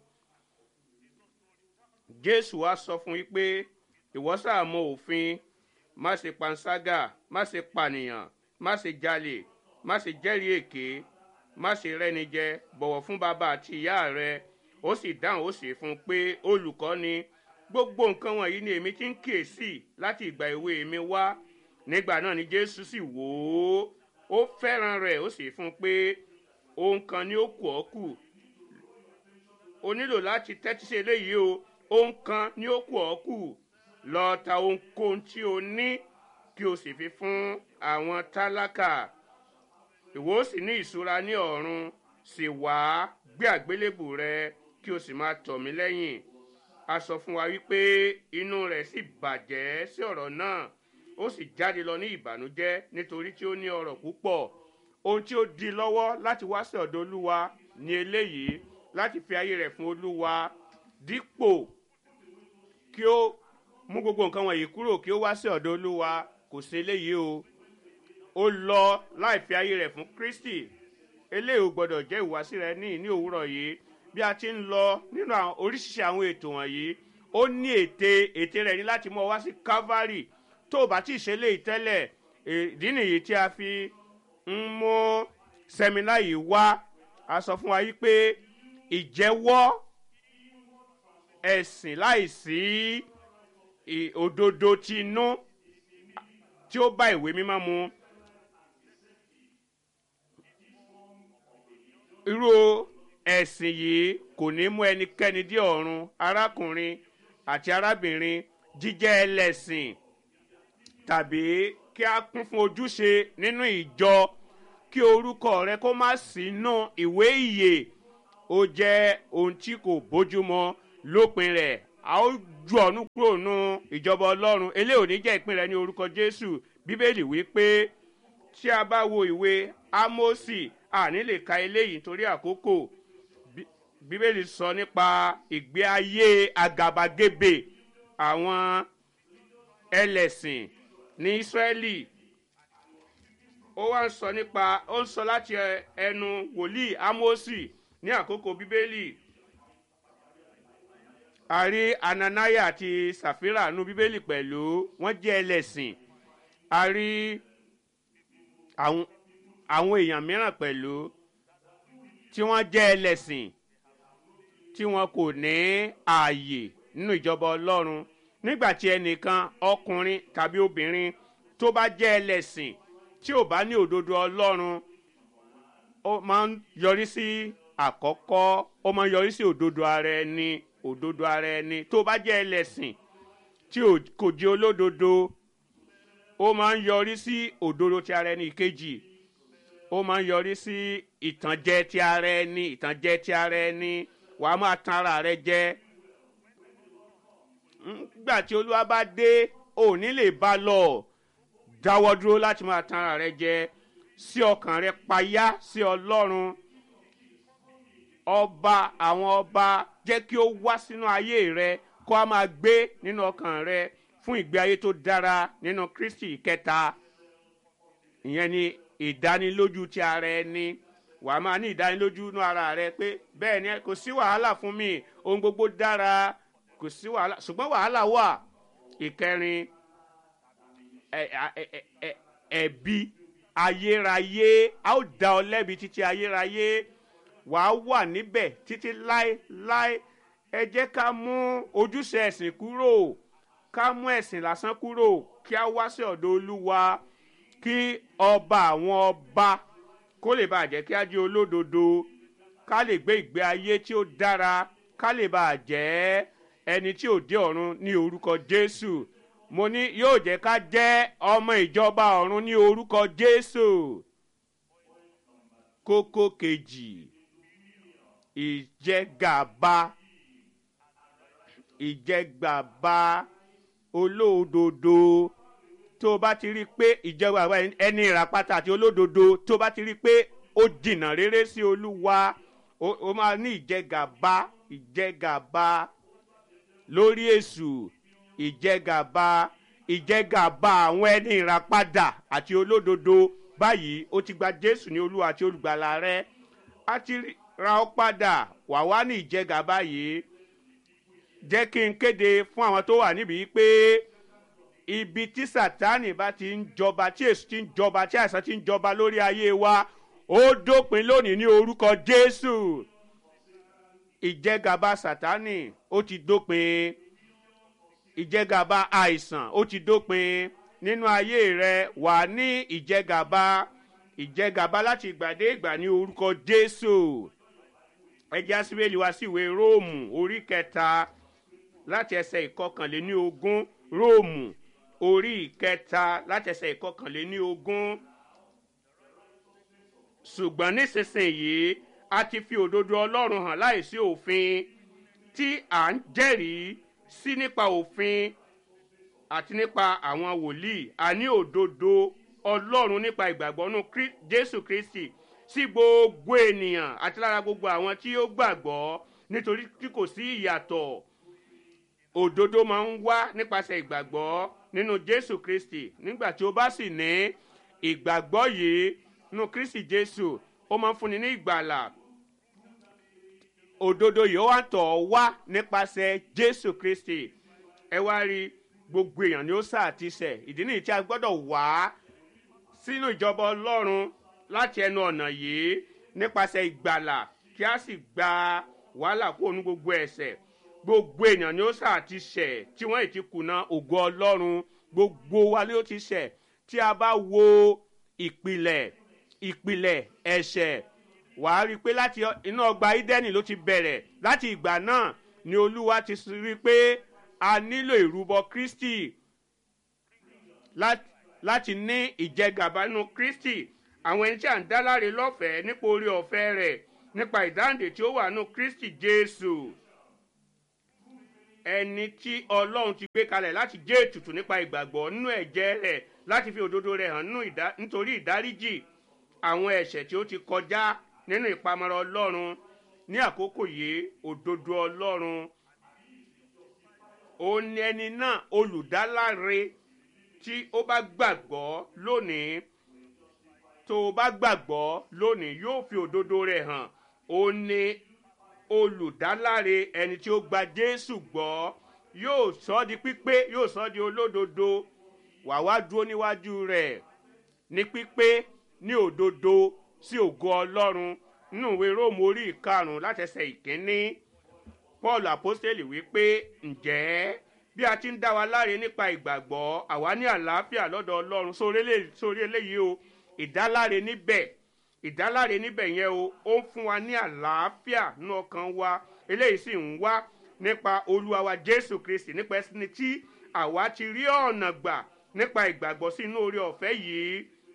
jésù wá sọ fún yín pé ìwọ sáà mọ òfin má ṣe panṣágà má ṣe pànìyàn má ṣe jalè má ṣe jẹ́rìí èké má ṣe rẹ́ni jẹ bọ̀wọ̀ fún bàbá àti ìyá rẹ ó sì dáhùn ó sì fún un pé olùkọ́ ni gbogbo nǹkan wọ̀nyí ni èmi ti ń kíyèsí láti ìgbà èwe mi wá nígbà náà ni jésù sì wò ó ó fẹ́ràn rẹ̀ ó sì fún un pé ohun kan ni ó kù ọ́ kù o nílò láti tẹ́tí sí eléyìí o ohun kan ni ó kù ọ́ kù lọ ta ohunkóhun tí o ní kí o sì fi fún àwọn tálákà ìwọ ó sì ní ìṣúra ní ọ̀run sì wá gbé àgbélébù rẹ kí o sì máa tọ̀ mí lẹ́yìn a sọ fún wa wípé inú rẹ̀ sì bàjẹ́ sí ọ̀rọ̀ náà ó sì jáde lọ ní ìbànújẹ́ nítorí tí ó ní ọrọ̀ púpọ̀ ohun tí ó di lọ́wọ́ láti wá sí ọ̀dọ̀ olúwa ní eléyìí láti fi ayé rẹ̀ fún olúwa dípò kí ó mú gbogbo nǹkan wọ̀nyí kúrò kí ó wá sí ọ̀dọ̀ olúwa kò sí eléyìí o ó lọ láì fi ayé rẹ̀ fún kristi eléyìí ò gbọ́dọ̀ jẹ́ ìwàsí rẹ ní ní òwúrọ̀ yìí bí a ti ń lọ nínú àwọn oríṣiríṣi àwọn ètò wọ̀nyí ó ní ète ète rẹ̀ ní láti mú ọ wá sí calvary tó o bá tí ì ṣe léyìí tẹ́lẹ̀ ìdí nìyí tí a fi ń mú sẹ́mínà yìí wá a sọ fún wa yìí pé ìjẹ́wọ́ ẹ̀sìn láìsí ì- òdodo ti inú tí ó bá ìwé mímọ́ mu irú ẹ̀sìn yìí kò ní mú ẹnikẹ́ni dé ọ̀run arákùnrin àti arábìnrin jíjẹ́ ẹlẹ́sìn tàbí kí a kún fún ojúṣe nínú ìjọ kí orúkọ rẹ kó má sínú ìwé ìyè ó jẹ́ ohun tí kò bójúmọ́ lópin rẹ̀ a ó ju ọ̀nù kúrò nù ìjọba ọlọ́run eléyìí ò ní jẹ́ ìpín rẹ ní orúkọ jésù bíbélì wí pé tí a bá wo ìwé ámósì àní lè ka eléyìí nítorí àkókò Bí- bíbélì sọ nípa ìgbé ayé àgàbàgebè àwọn ẹlẹ́sìn ní ísírẹ́lì ó wá ń sọ nípa ó ń sọ láti ẹ- ẹnu wòlíì ámósì ní àkókò bíbélì a rí ananaya àti sàfírà nu bíbélì pẹ̀lú wọ́n jẹ́ ẹlẹ́sìn a rí àwọn àwọn èèyàn mìíràn pẹ̀lú tí wọ́n jẹ́ ẹlẹ́sìn tí wọn kò ní ààyè nínú ìjọba ọlọ́run nígbà tí ẹnìkan ọkùnrin tàbí obìnrin tó bá jẹ́ ẹlẹ́sìn tí ò bá ní òdodo ọlọ́run ó máa ń yọrí sí àkọ́kọ́ ó máa ń yọrí sí òdodo ara ẹni òdodo ara ẹni tó bá jẹ́ ẹlẹ́sìn tí ò- kò jẹ́ olódodo ó máa ń yọrí sí òdodo ti ara ẹni ìkejì ó máa ń yọrí sí ìtànjẹ ti ara ẹni ìtànjẹ ti ara ẹni wàá máa tan ara rẹ jẹ nígbà tí olúwa bá dé ò ní lè bá lọ dáwọ́ dúró láti máa tan ara rẹ jẹ sí ọkàn rẹ payá sí ọlọ́run ọba àwọn ọba jẹ́ kí ó wá sínú ayé rẹ kó a máa gbé nínú ọkàn rẹ fún ìgbé ayé tó dára nínú kristi kẹta ìyẹn ni ìdánilójú ti ara ẹni wà á máa ní ìdánilójú nínú ara rẹ pé bẹ́ẹ̀ ni kò sí wàhálà fún mi ohun gbogbo dára kò sí wàhálà ṣùgbọ́n wàhálà wà ìkẹrin ẹ- ẹ- ẹ- ẹ- ẹ̀bi ayérayé a ó dá ọ lẹ́bi títí ayérayé wà á wà níbẹ̀ títí láéláé ẹ jẹ́ ká mú ojúṣe ẹ̀sìn kúrò ká mú ẹ̀sìn lásán kúrò kí a wá sí ọ̀dọ̀ olúwa kí ọba àwọn ọba kó lè bàa jẹ́ kí a jẹ́ olódodo ká lè gbé ìgbé ayé tí ó dára ká lè bàa jẹ́ ẹni tí ò dé ọ̀run ní orúkọ jésù mo ní yóò jẹ́ ká jẹ́ ọmọ ìjọba ọ̀run ní orúkọ jésù kókó kejì ìjẹgàba ìjẹgàba olódodo tó o bá ti rí i pé ìjọba ẹni ìràpátá àti olódodo tó o bá ti rí i pé ó jìnnà rere sí olúwa o o máa ní ìjẹgàba ìjẹgàba lórí èṣù ìjẹgàba ìjẹgàba àwọn ẹni ìràpadà àti olódodo báyìí ó ti gba jésù ní olúwa àti olùgbàlà rẹ á ti ra ọ padà wà wá ní ìjẹgàba yìí jẹ́ kí n kéde fún àwọn tó wà níbí pé ibi tí sátani bá ti ń jọba tí èsù ti ń jọba tí àìsàn ti ń jọba lórí ayé wa ó dópin lónìí ní orúkọ jésù ìjẹgàba sátani ó ti dópin ìjẹgàba àìsàn ó ti dópin nínú ayé rẹ wà ní ìjẹgàba ìjẹgàba láti ìgbà dé ìgbà ní orúkọ jésù ẹjẹ asibeli wá sí ìwé róòmù orí kẹta láti ẹsẹ ìkọkànléní ogún róòmù orí ìkẹta láti ẹsẹ ìkọkànléní ogún ṣùgbọ́n nísinsìnyí a ti fi òdodo ọlọ́run hàn láìsí òfin tí à ń jẹ́rìí sí nípa òfin àti nípa àwọn wòlíì àní òdodo ọlọ́run nípa ìgbàgbọ́ nù Krí- jésù kristi sí gbogbo ènìyàn àti lára gbogbo àwọn tí ó gbàgbọ́ nítorí tí kò sí ìyàtọ̀ òdodo máa ń wá nípasẹ̀ ìgbàgbọ́ nínú jésù kristi nígbà tí ó bá sì ní ìgbàgbọ́ yìí nínú kristi jésù ó máa ń fúnni ní ìgbàlà òdodo yìí ó wá ń tọ̀ ọ́ wá nípasẹ̀ jésù kristi ẹ wá rí gbogbo èèyàn ni ó sáà ti sẹ̀ ìdí nìyí tí a gbọ́dọ̀ wá sínú ìjọba ọlọ́run láti ẹnu ọ̀nà yìí nípasẹ̀ ìgbàlà kí a sì gba wàhálà kúrò ní gbogbo ẹ̀sẹ̀ gbogbo èèyàn ni ó sáà ti sẹ̀ tí wọ́n ì ti kùnà ògo ọlọ́run gbogbo wa ni ó ti sẹ̀ tí a bá wo ìpìlẹ̀ ìpìlẹ̀ ẹ̀ṣẹ̀ wàá rí i pé láti inú ọgbà ídẹ́nì ló ti bẹ̀rẹ̀ láti ìgbà náà ni olúwa ti rí i pé a nílò ìrúbọ kristi láti láti ní ìjẹgàba nínú kristi àwọn ẹni tí à ń dá láre lọ́fẹ̀ẹ́ nípa orí ọ̀fẹ́ rẹ̀ nípa ìdáǹdè tí ó wà nù kristi jésù ẹni tí ọlọ́run ti gbé kalẹ̀ láti jẹ́ ètùtù nípa ìgbàgbọ́ nínú ẹ̀jẹ̀ rẹ̀ láti fi òdodo rẹ̀ hàn nínú ìdá- nítorí ìdáríjì àwọn ẹ̀ṣẹ̀ tí ó ti kọjá nínú ìpamọ́ra ọlọ́run ní àkókò yìí òdodo ọlọ́run òun ni ẹni náà olùdáláre tí ó bá gbàgbọ́ lónìí tó o bá gbàgbọ́ lónìí yóò fi òdodo rẹ̀ hàn òun ni olùdáláre ẹni tí ó gba jésù gbọ́ yóò sọ ọ́ di pípé yóò sọ ọ́ di olódodo wà wá dúró níwájú rẹ̀ ní pípé ní òdodo sí ògo ọlọ́run nínú ìwé róòmù orí ìkarùn-ún látẹsẹ̀ ìkíní paul apostoli wípé ǹjẹ́ bí a ti ń dá wa láre nípa ìgbàgbọ́ àwa ní àlàáfíà lọ́dọ̀ ọlọ́run sórí elé- sórí eléyìí o ìdáláre níbẹ̀ ìdáláre níbẹ̀ yẹn o ó ń fún wa ní àlàáfíà nínú ọkàn wa eléyìí sì ń wá nípa olúwa wa jésù kristi nípa ẹsìn tí àwa ti rí ọ̀nà gbà nípa ìgbàgbọ́ sí inú orí ọ̀fẹ́ yìí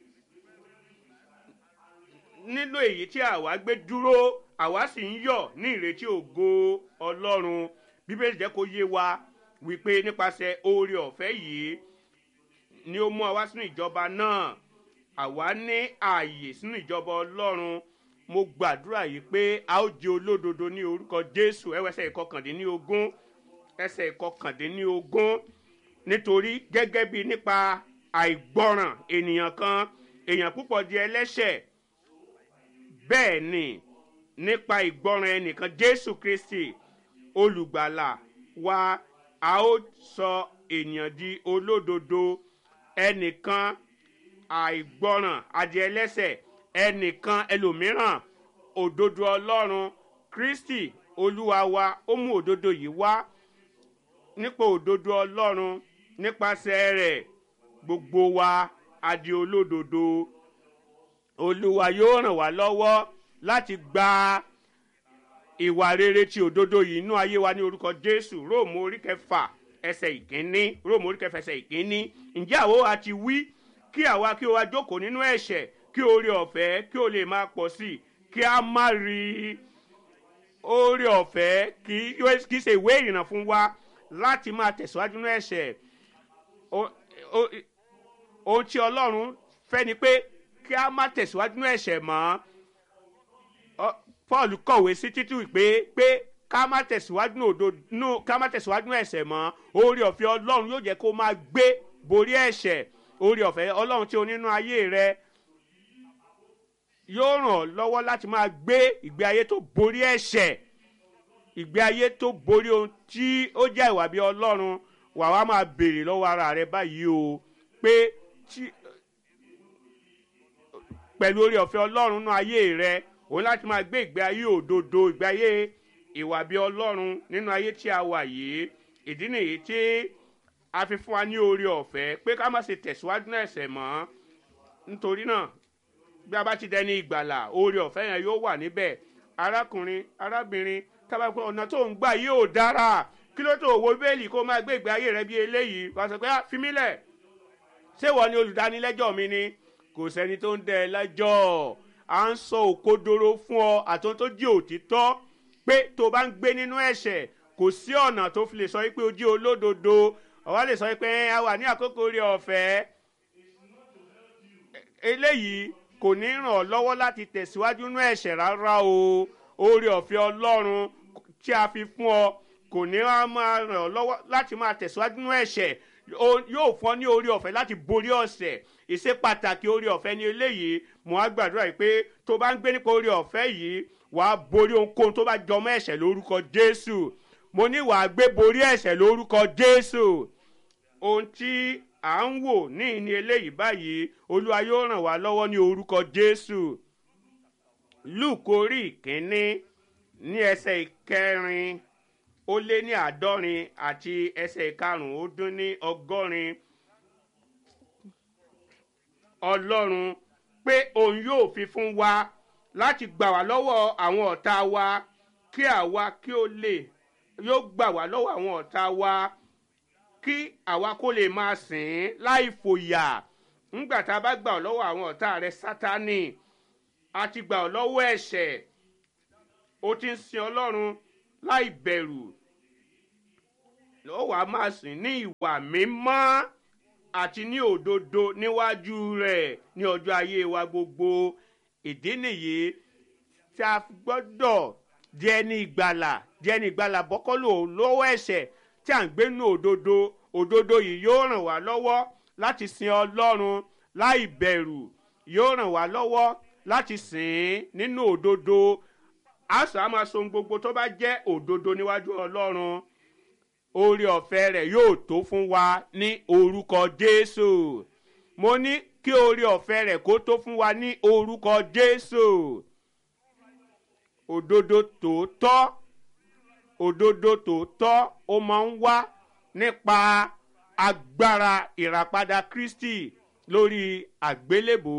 nínú èyí tí àwa gbé dúró àwa sì ń yọ̀ ní ìrètí ògo ọlọ́run bíbélì jẹ́ kó yé wa wípé nípasẹ̀ oore ọ̀fẹ́ yìí ni ó mú wa wá sínú ìjọba náà àwa ní ààyè sínú ìjọba ọlọ́run mo gbàdúrà yìí pé a ó jẹ olódodo ní orúkọ jésù ẹwẹsẹ̀ ìkọkàndínlógún ẹsẹ̀ ìkọkàndínlógún nítorí gẹ́gẹ́ bí nípa àìgbọràn ènìyàn kan èèyàn púpọ̀ di ẹlẹ́ṣẹ̀ bẹ́ẹ̀ ni nípa ìgbọràn ẹnìkan jésù kristi olùgbàlà wa a ó sọ ènìyàn di olódodo ẹnìkan àìgbọràn adìẹ ẹlẹ́sẹ̀ ẹnìkan ẹlòmíràn òdodo ọlọ́run kristi olúwa wa ó mú òdodo yìí wá nípa òdodo ọlọ́run nípasẹ̀ rẹ̀ gbogbo wa adi olódodo olúwa yóò ràn wá lọ́wọ́ láti gba ìwà rere ti òdodo yìí inú ayé wa ní orúkọ jésù róòmù orí kẹfà ẹsẹ̀ ìkíní róòmù orí kẹfà ẹsẹ̀ ìkíní ǹjẹ́ àwo àti wí kí àwa kí o wá jókòó nínú ẹ̀ṣẹ̀ kí oore ọ̀fẹ́ kí o lè máa pọ̀ sí i kí a má rí i oore ọ̀fẹ́ kì í ṣe ìwé ìrìnnà fún wa láti máa tẹ̀síwájú nínú ẹ̀ṣẹ̀ O- o- ohun tí ọlọ́run fẹ́ ni pé kí a má tẹ̀síwájú nínú ẹ̀ṣẹ̀ mọ́ Ọ- paul kọ̀wé sí títú pé pé ká má tẹ̀síwájú nínú òdo nínú ká má tẹ̀síwájú nínú ẹ̀ṣẹ̀ mọ́ oore ọ̀fẹ́ ọlọ́run yóò jẹ́ kó máa gbé borí ẹ̀ṣẹ̀ oore ọ̀fẹ́ ọlọ́run tí o nínú ayé rẹ yóò ràn ọ́ lọ́wọ́ láti máa gbé ìgbé ayé tó borí ẹ̀ṣẹ̀ ìgbé ayé tó borí ohun tí ó jẹ́ ìwà bí ọlọ́run wà wá máa béèrè lọ́wọ́ ara rẹ báyìí o pé tí pẹ̀lú orí ọ̀fẹ́ ọlọ́run nínú ayé rẹ òun láti máa gbé ìgbé ayé òdodo ìgbé ayé ìwà bí ọlọ́run nínú ayé tí a wà yìí ìdí nìyí tí a fi fún wa ní orí ọ̀fẹ́ pé ká má ṣe tẹ̀síwájú náà ẹ̀sẹ̀ mọ́ nítorí náà bí a bá ti dẹni ìgbàlà oore ọ̀fẹ́ yẹn yóò wà níbẹ̀ arákùnrin arábìnrin tábà pé ọ̀nà tó ń gbà yóò dára kí ló tó wo bẹ́ẹ̀lì kó máa gbé ìgbé ayé rẹ bí eléyìí wàá sọ pé "Ah, fi mí lẹ̀ ṣé wọ́n ní olùdánilẹ́jọ́ mi ni kò sẹ́ni tó ń dẹ ẹ lẹ́jọ́ à ń sọ òkodoro fún ọ àtúntò tó jí òtítọ́ pé tó bá ń gbé nínú ẹ̀ṣẹ̀ kò sí ọ̀nà tó fi lè sọ pé o jí olódodo ọ̀wá lè sọ pé "Ẹ, a wà ní àkókò orí ọ̀fẹ́ eléyìí kò ní ràn ọ́ lọ́wọ́ láti tẹ̀síwájú nínú ẹ̀ṣẹ̀ rárá o oore ọ̀fẹ́ ọlọ́run tí a fi fún ọ kò ní wá máa ràn ọ́ lọ́wọ́ láti máa tẹ̀síwájú nínú ẹ̀ṣẹ̀ O- yóò fún ọ ní oore ọ̀fẹ́ láti borí ọ̀sẹ̀ ìṣe pàtàkì oore ọ̀fẹ́ ní eléyìí mo á gbàdúrà yìí pé tó bá ń gbé nípa oore ọ̀fẹ́ yìí wàá borí ohunkóhun tó bá jọmọ́ ẹ̀ṣẹ̀ lórúkọ jésù mo ní wàá gbé borí ẹ̀ṣẹ̀ lórúkọ jésù ohun tí à ń wò ní ìní eléyìí báyìí olúwa yóò ràn wá lọ́wọ́ ní orúkọ jésù luke orí ìkíní ní ẹsẹ̀ ìkẹrin ó lé ní àádọ́rin àti ẹsẹ̀ ìkarùn-ún ó dín ní ọgọ́rin ọlọ́run pé òun yóò fi fún wa láti gbà wá lọ́wọ́ àwọn ọ̀tá wa kí àwa kí ó lè yóò gbà wá lọ́wọ́ àwọn ọ̀tá wa kí àwa kó lè máa sìn ín láì fòyà ńgbà tá a bá gbà ọ́ lọ́wọ́ àwọn ọ̀tá rẹ sátánì a ti gbà ọ́ lọ́wọ́ ẹ̀ṣẹ̀ o ti ń sin ọlọ́run láì bẹ̀rù ló wàá máa sìn ní ìwà mímọ́ àti ní òdodo níwájú rẹ̀ ní ọjọ́ ayé wa gbogbo ìdí nìyí tí a gbọ́dọ̀ di ẹni ìgbàlà di ẹni ìgbàlà bọ́kọ́lò lọ́wọ́ ẹ̀ṣẹ̀ tí à ń gbé nínú òdodo òdodo yìí yóò ràn wá lọ́wọ́ láti sin ọlọ́run láì bẹ̀rù yóò ràn wá lọ́wọ́ láti sìn nínú òdodo àṣà á máa so ohun gbogbo tó bá jẹ́ òdodo níwájú ọlọ́run oore ọ̀fẹ́ rẹ̀ yóò tó fún wa ní orúkọ jésù mo ní kí oore ọ̀fẹ́ rẹ̀ kó tó fún wa ní orúkọ jésù òdodo tòótọ́ òdodo tòótọ́ ó máa ń wá nípa agbára ìràpadà kristi lórí àgbélébò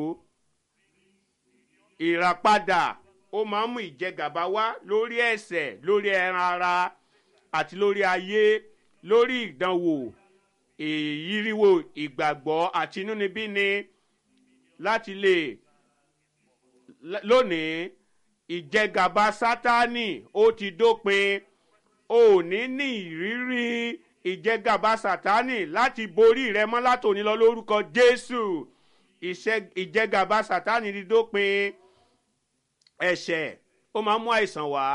ìràpadà ó máa ń mú ìjẹgàba wá lórí ẹ̀sẹ̀ lórí ẹran ara àti lórí ayé lórí ìdánwò ìyíríwò ìgbàgbọ́ àti inúnibíni láti lè lónìí ìjẹgàba sátánì ó ti dópin ò ní ní ìrírí ìjẹgàba sátánì láti borí rẹ mọ́ látòní lọ lórúkọ jésù ìjẹgàba sátánì ti dópin ẹ̀ṣẹ̀ ó máa ń mú àìsàn wá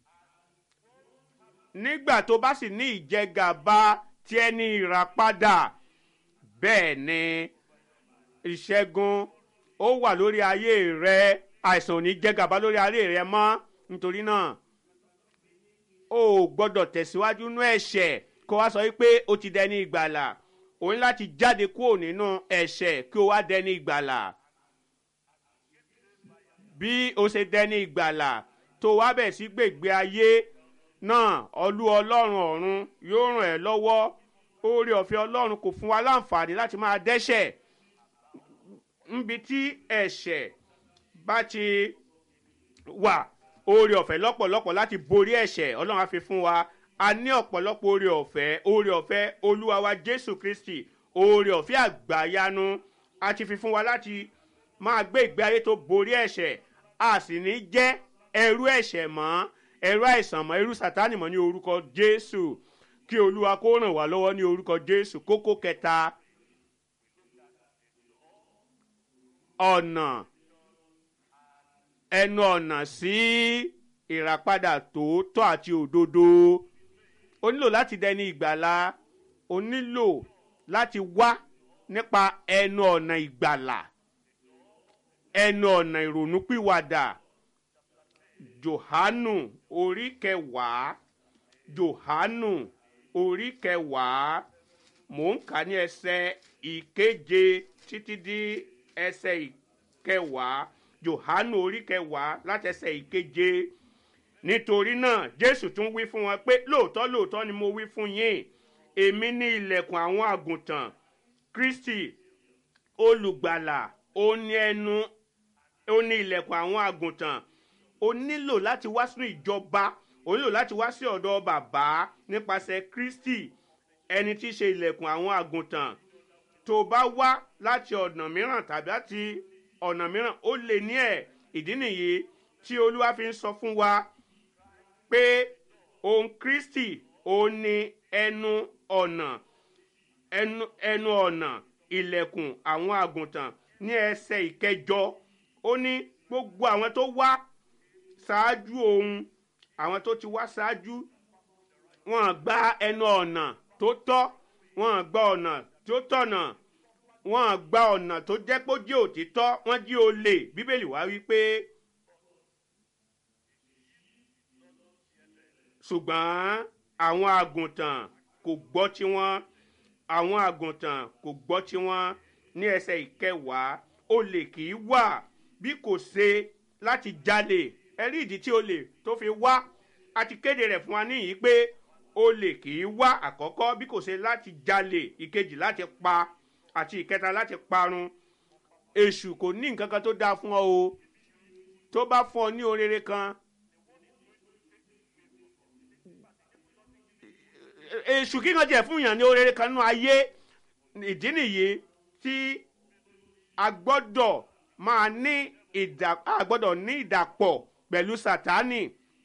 nígbà tó bá sì ní ìjẹgàba tí ẹni ìràpadà bẹ́ẹ̀ ni ìṣẹ́gun ó wà lórí ayé rẹ àìsàn ò ní jẹgàba lórí ayé rẹ mọ́ nítorí náà o ò gbọ́dọ̀ tẹ̀síwájú nú ẹ̀ṣẹ̀ kó wá sọ wípé ó ti dẹni ìgbàlà o ní láti jáde kúrò nínú ẹ̀ṣẹ̀ kí o wá dẹni ìgbàlà bí o ṣe dẹni ìgbàlà tó wá bẹ̀ sí gbègbè ayé náà ọlú ọlọ́run ọ̀run yóò ràn ẹ́ lọ́wọ́ oore ọ̀fẹ́ ọlọ́run kò fún wa láǹfààní láti máa dẹ́ṣẹ̀ níbi tí ẹ̀ṣẹ̀ bá ti wà oore ọ̀fẹ́ lọ́pọ̀lọpọ̀ láti borí ẹ̀ṣẹ̀ ọlọ́run á fi fún wa a ní ọ̀pọ̀lọpọ̀ oore ọ̀fẹ́ oore ọ̀fẹ́ olúwa wa jésù kristi oore ọ̀fẹ́ àgbáyanu a ti fi fún wa láti máa gbé ìgbé ayé tó borí ẹ̀ṣẹ̀ a sì ní jẹ́ ẹrú ẹ̀ṣẹ̀ mọ́ ẹrú àìsàn mọ́ ẹrú sátánì mọ́ ní orúkọ jésù kí olúwa kó ràn wá lọ́wọ́ ní orúkọ jésù kókó kẹta ọ̀nà ẹnu ọ̀nà sí ìràpadà tòótọ́ àti òdodo o nílò láti dẹni ìgbàlà o nílò láti wá nípa ẹnu ọ̀nà ìgbàlà ẹnu ọ̀nà ìrònúpìwàdà johanu orí kẹwàá johanu orí kẹwàá mò ń kà ní ẹsẹ ìkeje títí di ẹsẹ ìkẹwàá johanu orí kẹwàá láti ẹsẹ ìkeje nítorí náà jésù tún wí fún wọn pé lóòótọ́ lóòótọ́ ni mo wí fún yín èmi ní ilẹ̀kùn àwọn àgùntàn kristi olùgbàlà ó ní ẹnu ó ní ilẹ̀kùn àwọn àgùntàn o nílò láti wá sínú ìjọba o nílò láti wá sí ọ̀dọ̀ bàbá nípasẹ̀ kristi ẹni tí í ṣe ilẹ̀kùn àwọn àgùntàn tó bá wá láti ọ̀nà mìíràn tàbí láti ọ̀nà mìíràn ó lè ní ẹ̀ ìdí nìyí tí olúwa fi ń sọ fún wa pé òun kristi òun ni ẹnu ọ̀nà ẹnu ẹnu ọ̀nà ilẹ̀kùn àwọn àgùntàn ní ẹsẹ̀ ìkẹjọ ó ní gbogbo àwọn tó wá ṣáájú òun àwọn tó ti wá ṣáájú wọn gba ẹnu ọ̀nà tó tọ́ wọn gba ọ̀nà tó tọ̀nà wọn gba ọ̀nà tó jẹ́ pé ó jẹ́ òtítọ́ wọ́n jí olè bíbélì wá wí pé ṣùgbọ́n àwọn àgùntàn kò gbọ́ tiwọn àwọn àgùntàn kò gbọ́ tiwọn ní ẹsẹ̀ ìkẹwàá olè kì í wà bí kò ṣe láti jalè ẹrí ìdí tí olè tó fi wá a ti kéde rẹ̀ fún wa níyìí pé olè kì í wá àkọ́kọ́ bí kò ṣe láti jalè ìkejì láti pa àti ìkẹta láti parun èṣù kò ní nǹkan kan tó dáa fún ọ o tó bá fún ọ ní orere kan èṣù kíkan jẹ fún yàn ní orere kan nínú ayé ìdí nìyí tí a gbọ́dọ̀ máa ní ìdà a gbọ́dọ̀ ní ìdàpọ̀ pẹ̀lú sátánì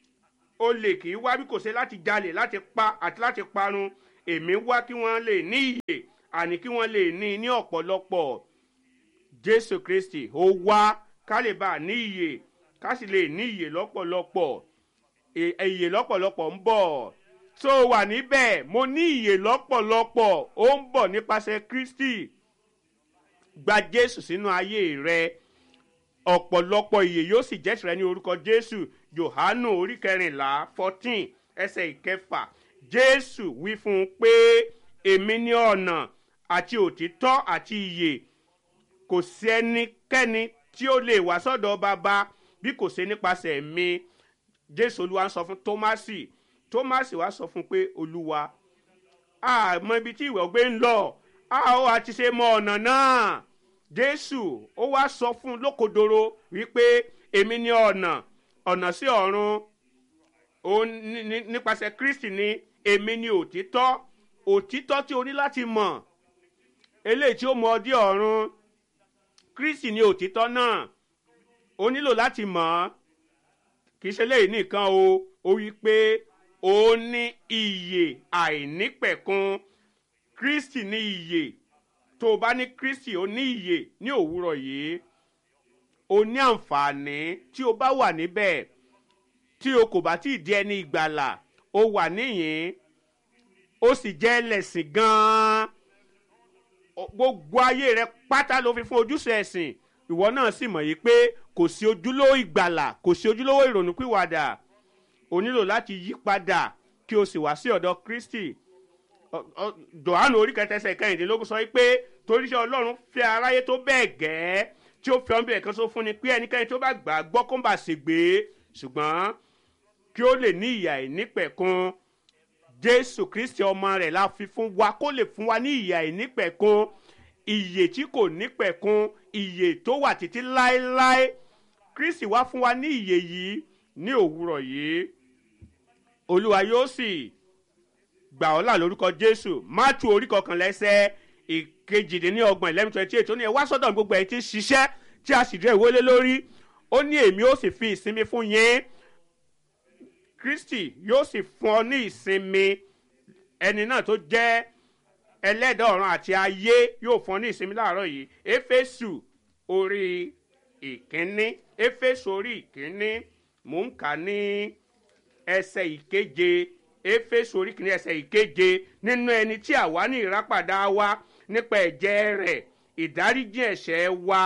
olè kì í wá bí kò ṣe láti jalè láti pa àti láti parun èmi wá kí wọ́n lè ní ìyè àní kí wọ́n lè ní ní ọ̀pọ̀lọpọ̀ jésù kristi ó wá ká lè bá a ní ìyè ká sì lè ní ìyè lọ́pọ̀lọpọ̀ È- ìyè lọ́pọ̀lọpọ̀ ń bọ̀ tó o wà níbẹ̀ mo ní ìyè lọ́pọ̀lọpọ̀ ó ń bọ̀ nípasẹ̀ kristi gba jésù sínú ayé rẹ ọ̀pọ̀lọpọ̀ ìyè yóò sì jẹ́ tìrẹ ní orúkọ jésù yohanu orí kẹrìnlá fourteen ẹsẹ̀ ìkẹfà jésù wí fún un pé èmi ní ọ̀nà àti òtítọ́ àti ìyè kò sí ẹnikẹ́ni tí ó lè wá sọ́dọ̀ bàbá bí kò ṣe nípasẹ̀ mi jésù olúwa ń sọ fún tómásì tómásì wá sọ fún pé olúwa àmọ́ ibi tí ìwẹ̀ gbé ń lọ a ó àti ṣe mọ ọ̀nà náà jésù ó wá sọ fún un lókodoro wípé èmi ní ọ̀nà ọ̀nà sí ọ̀run ó ní- ní- nípasẹ̀ kristi ni èmi ní òtítọ́ òtítọ́ tí o ní láti mọ̀ eléyìí tí ó mọ ọdí ọ̀run kristi ní òtítọ́ náà o nílò láti mọ̀ ọ́ kì í ṣe léyìí nìkan o ó wí pé ó ní iyè àìnípẹ̀kun kristi ní iyè tó o bá ní kristi ó ní iyè ní òwúrọ̀ yìí o ní àǹfààní tí o bá wà níbẹ̀ tí o kò bá tí ì di ẹni ìgbàlà o wà níyìn ó sì jẹ́ ẹlẹ́sìn gan-an o- gbogbo ayé rẹ pátá ló fi fún ojúṣe ẹ̀sìn ìwọ náà sì mọ̀ yìí pé kò sí ojúlówó ìgbàlà kò sí ojúlówó ìrònúpìwàdà o nílò láti yí padà kí o sì wá sí ọ̀dọ̀ kristi Ọ- ọ- johannu orí kẹtẹsẹ kẹrìndínlógún sọ pé torí ṣe ọlọ́run fẹ́ aráyé tó bẹ́ẹ̀ gẹ́ tí ó fi ọ́nbẹ̀rẹ̀ kan sọ fún ni pé ẹnikẹ́ni tó bá gbà á gbọ́ kó ń bà ṣègbè ṣùgbọ́n kí ó lè ní ìyà ìnípẹ̀kun jésù kristi ọmọ rẹ̀ la fi fún wa kó lè fún wa ní ìyà ìnípẹ̀kun ìyè tí kò nípẹ̀kun ìyè tó wà títí láéláé kristi wá fún wa ní ìyè yìí ní òwúrọ̀ yìí olúwa yóò sì gbà ọ́ là lórúkọ jésù mátù orí kọkànlá ẹsẹ̀ ìkejìdínlọ́gbọ̀n eleven twenty eight ó ní ẹ wá sọ́dọ̀ gbogbo ẹ̀ tí ń ṣiṣẹ́ tí a sì dé ìwọlé lórí ó ní èmi ó sì fi ìsinmi fún yín kristi yóò sì fún ọ ní ìsinmi ẹni náà tó jẹ́ ẹlẹ́dàá ọ̀run àti ayé yóò fún ọ ní ìsinmi láàárọ̀ yìí éfésù orí ìkíní éfésù orí ìkíní mò ń kà ní ẹsẹ̀ ìkeje éfésù orí kìíní ẹsẹ̀ ìkeje nínú ẹni tí àwa ní ìrápàdà wa nípa ẹ̀jẹ̀ rẹ̀ ìdáríjì ẹ̀ṣẹ̀ wa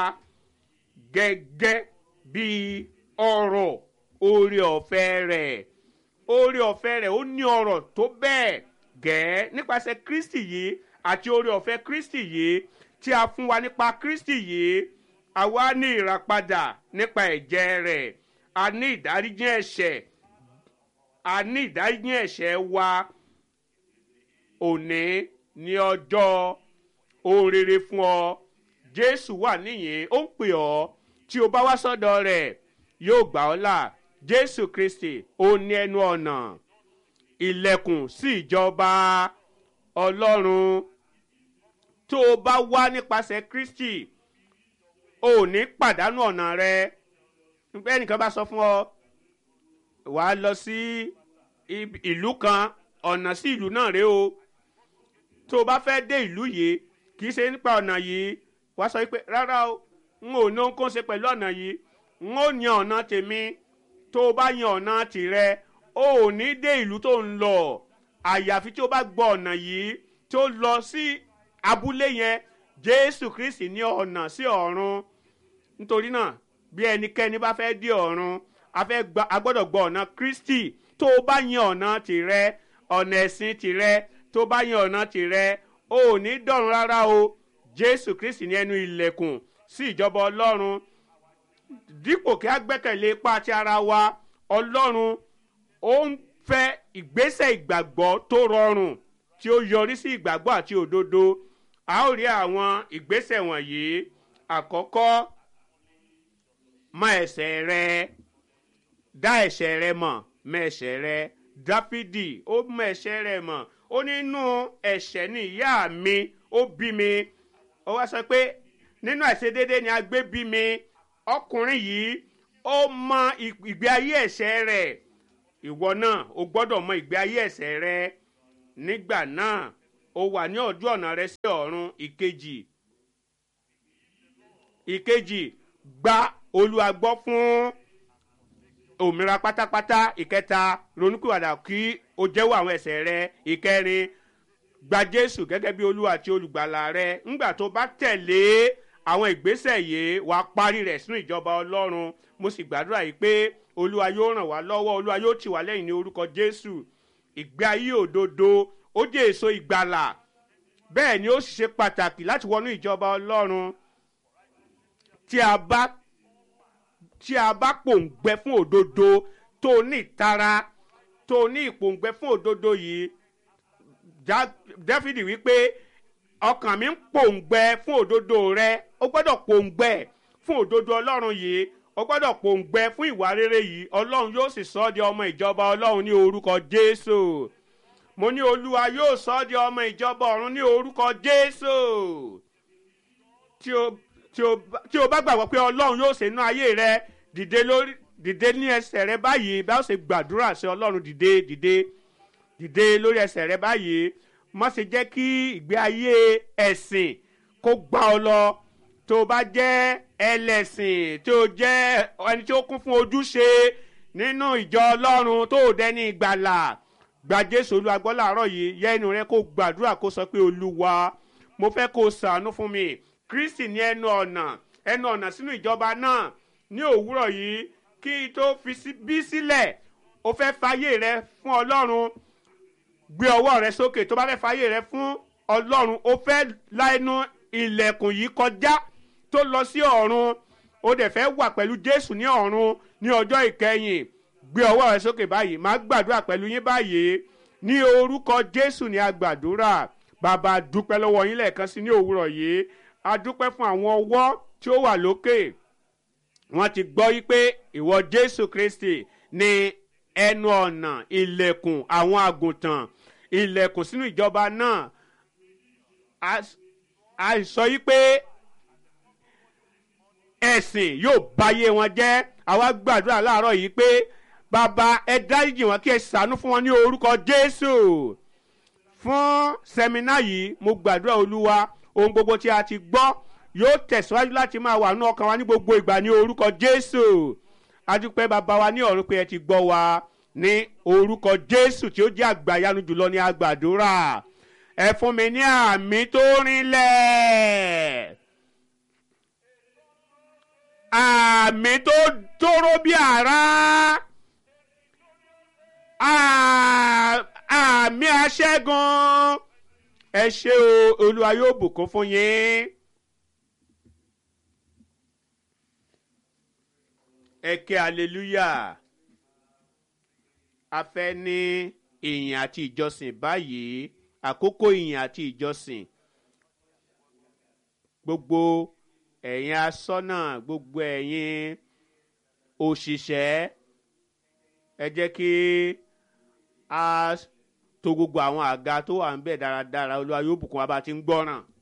gẹ́gẹ́ bí ọ̀rọ̀ oore ọ̀fẹ́ rẹ̀ oore ọ̀fẹ́ rẹ̀ ó ní ọ̀rọ̀ tó bẹ́ẹ̀ gẹ́ nípasẹ̀ kristi yìí àti oore ọ̀fẹ́ kristi yìí tí a fún wa nípa kristi yìí àwa ní ìràpadà nípa ẹ̀jẹ̀ rẹ̀ a ní ìdáríjì ẹ̀ṣẹ̀ a ní ìdáríjì ẹ̀ṣẹ̀ wa òní ní ọjọ́ ohun rere fún ọ jésù wà níyìn ó ń pè ọ́ tí o bá wá sọ́dọ̀ rẹ̀ yóò gbà ọ́ là jésù kristi ó ní ẹnu ọ̀nà ilẹ̀kùn sí ìjọba ọlọ́run tó o bá wá nípasẹ̀ kristi o ò ní pàdánù ọ̀nà rẹ nígbà ẹnìkan bá sọ fún ọ wàá lọ sí ib- ìlú kan ọ̀nà sí ìlú náà rèé o tó o bá fẹ́ dé ìlú yìí kì í ṣe nípa ọ̀nà yìí wàá sọ pé rárá o n ò ní ohun kó ń ṣe pẹ̀lú ọ̀nà yìí n ó yan ọ̀nà tèmi tó o bá yan ọ̀nà tìrẹ o ò ní dé ìlú tó ń lọ àyàfi tí o bá gbọ́ ọ̀nà yìí tó lọ sí abúlé yẹn jésù kristi ní ọ̀nà sí ọ̀run nítorí náà bí ẹnikẹ́ni bá fẹ́ dé ọ̀run a fẹ́ gba a gbọ́dọ̀ gbọ́ ọ̀nà kristi tó o bá yan ọ̀nà tìrẹ ọ̀nà ẹ̀sìn tìrẹ tó o bá yan ọ̀nà tìrẹ o ò ní dọ̀run rárá o jésù kristi ní ẹnu ilẹ̀kùn sí ìjọba ọlọ́run dípò kí a gbẹ́kẹ̀lé ipá ti ara wa ọlọ́run ó ń fẹ́ ìgbésẹ̀ ìgbàgbọ́ tó rọrùn tí ó yọrí sí ìgbàgbọ́ àti òdodo a ó rí àwọn ìgbésẹ̀ wọ̀nyí àkọ́kọ́ mọ ẹ̀ṣẹ̀ rẹ dá ẹ̀ṣẹ̀ rẹ mọ̀ mọ ẹ̀ṣẹ̀ rẹ dáfídì ó mọ ẹ̀ṣẹ̀ rẹ mọ̀ ó nínú ẹ̀ṣẹ̀ ní ìyá mi ó bí mi ó wá sọ pé nínú àìṣedéédé ni a gbé bí mi ọkùnrin yìí ó mọ ìgbé ayé ẹ̀ṣẹ̀ rẹ̀ ìwọ náà o gbọ́dọ̀ mọ ìgbé ayé ẹ̀ṣẹ̀ rẹ nígbà náà o wà ní ọjọ́ ọ̀nà rẹ sí ọ̀run ìkejì ìkejì gba olúwa gbọ́ fún òmìnira pátápátá ìkẹta ronúkúwàdà kí o jẹ́wọ́ àwọn ẹ̀ṣẹ̀ rẹ ìkẹrin gba jésù gẹ́gẹ́ bí olúwa àti olùgbàlà rẹ ńgbà tó bá tẹ̀lé àwọn ìgbésẹ̀ yìí wàá parí rẹ̀ sínú ìjọba ọlọ́run mo sì gbàdúrà yìí pé olúwa yóò ràn wá lọ́wọ́ olúwa yóò tì wá lẹ́yìn ní orúkọ jésù ìgbé ayé òdodo ó jẹ́ èso ìgbàlà bẹ́ẹ̀ ni ó sì ṣe pàtàkì láti wọnú ìjọba ọlọ́run tí a bá tí a bá pòǹgbẹ fún òdodo tó ní ìtara tó ní ìpòǹgbẹ fún òdodo yìí dáfídì wípé ọkàn mi ń pòǹgbẹ fún òdodo rẹ ó gbọ́dọ̀ pòǹgbẹ fún òdodo ọlọ́run yìí ó gbọ́dọ̀ pòǹgbẹ fún ìwà rere yìí ọlọ́run yóò sì sọ ọ́ di ọmọ ìjọba ọlọ́run ní orúkọ jésù mo ní olúwa yóò sọ ọ́ di ọmọ ìjọba ọ̀run ní orúkọ jésù tí o tí o tí o bá gbàgbọ́ pé ọlọ́run yóò ṣe inú ayé rẹ dìde lórí dìde ní ẹsẹ̀ rẹ báyìí bá ó ṣe gbàdúrà sí ọlọ́run dìde dìde dìde lórí ẹsẹ̀ rẹ báyìí má ṣe jẹ́ kí ìgbé ayé ẹ̀sìn kó gbá ọ lọ tó o bá jẹ́ ẹlẹ́sìn tó o jẹ́ ẹni tí ó kún fún ojúṣe nínú ìjọ ọlọ́run tó o dẹni ìgbàlà gba jésù olúwa gbọ́ làárọ̀ yìí yẹ ẹnu rẹ kó gbàdúrà kó sọ pé olúwa mo fẹ́ kó o sàánú fún mi kristi ní ẹnu ọ̀nà ẹnu ọ̀nà sínú ìjọba náà ní òwúrọ̀ yìí kí n tó fi bí sílẹ̀ o fẹ́ fàyè rẹ fún ọlọ́run gbé ọwọ́ rẹ sókè tó bá fẹ́ fàyè rẹ fún ọlọ́run o fẹ́ la ẹnu ilẹ̀kùn yìí kọjá tó lọ sí ọ̀run o dẹ̀ fẹ́ wà pẹ̀lú jésù ní ọ̀run ní ọjọ́ ìkẹyìn gbé ọwọ́ rẹ sókè báyìí máa gbàdúrà pẹ̀lú yín báyìí ní orúkọ jésù ní agbàdúrà bàbá dúpẹ́ lọ́wọ́ yín lẹ́ẹ̀kan sí ní òwúrọ̀ yìí a dúpẹ́ fún àwọn ọwọ́ tí ó wà lókè wọ́n ti gbọ́ yí pé ìwọ jésù kristi ní ẹnu ọ̀nà ilẹ̀kùn àwọn àgùntàn ilẹ̀kùn sínú ìjọba náà a sọ yí pé ẹ̀sìn yóò báyé wọn jẹ́ àwa gbàdúrà láàárọ̀ yìí pé bàbá ẹ dáríjì wọn kí ẹ sànú fún wọn ní orúkọ jésù fún sẹmínà yìí mo gbàdúrà olúwa ohun gbogbo tí a ti gbọ́ yóò tẹ̀síwájú láti máa wà nínú ọkàn wa ní gbogbo ìgbà ní orúkọ jésù adúpẹ́ bàbá wa ní ọ̀run pé ẹ ti gbọ́ wa ní orúkọ jésù tí ó jẹ́ àgbàyanu jùlọ ní agbàdúrà ẹ fún mi ní àmì tó rinlẹ̀ àmì tó tóró bí àrá àmì aṣẹ́gun ẹ ṣe o olúwa yóò bùkún fún yín. ẹ ké hallelujah a fẹ́ ní ìyìn àti ìjọsìn báyìí àkókò ìyìn àti ìjọsìn gbogbo ẹ̀yin asọ́nà gbogbo ẹ̀yin òṣìṣẹ́ ẹ jẹ́ kí a to gbogbo àwọn àga tó wà ń bẹ̀ dáradára olúwa yóò bùkún wa bá ti ń gbọ́ràn.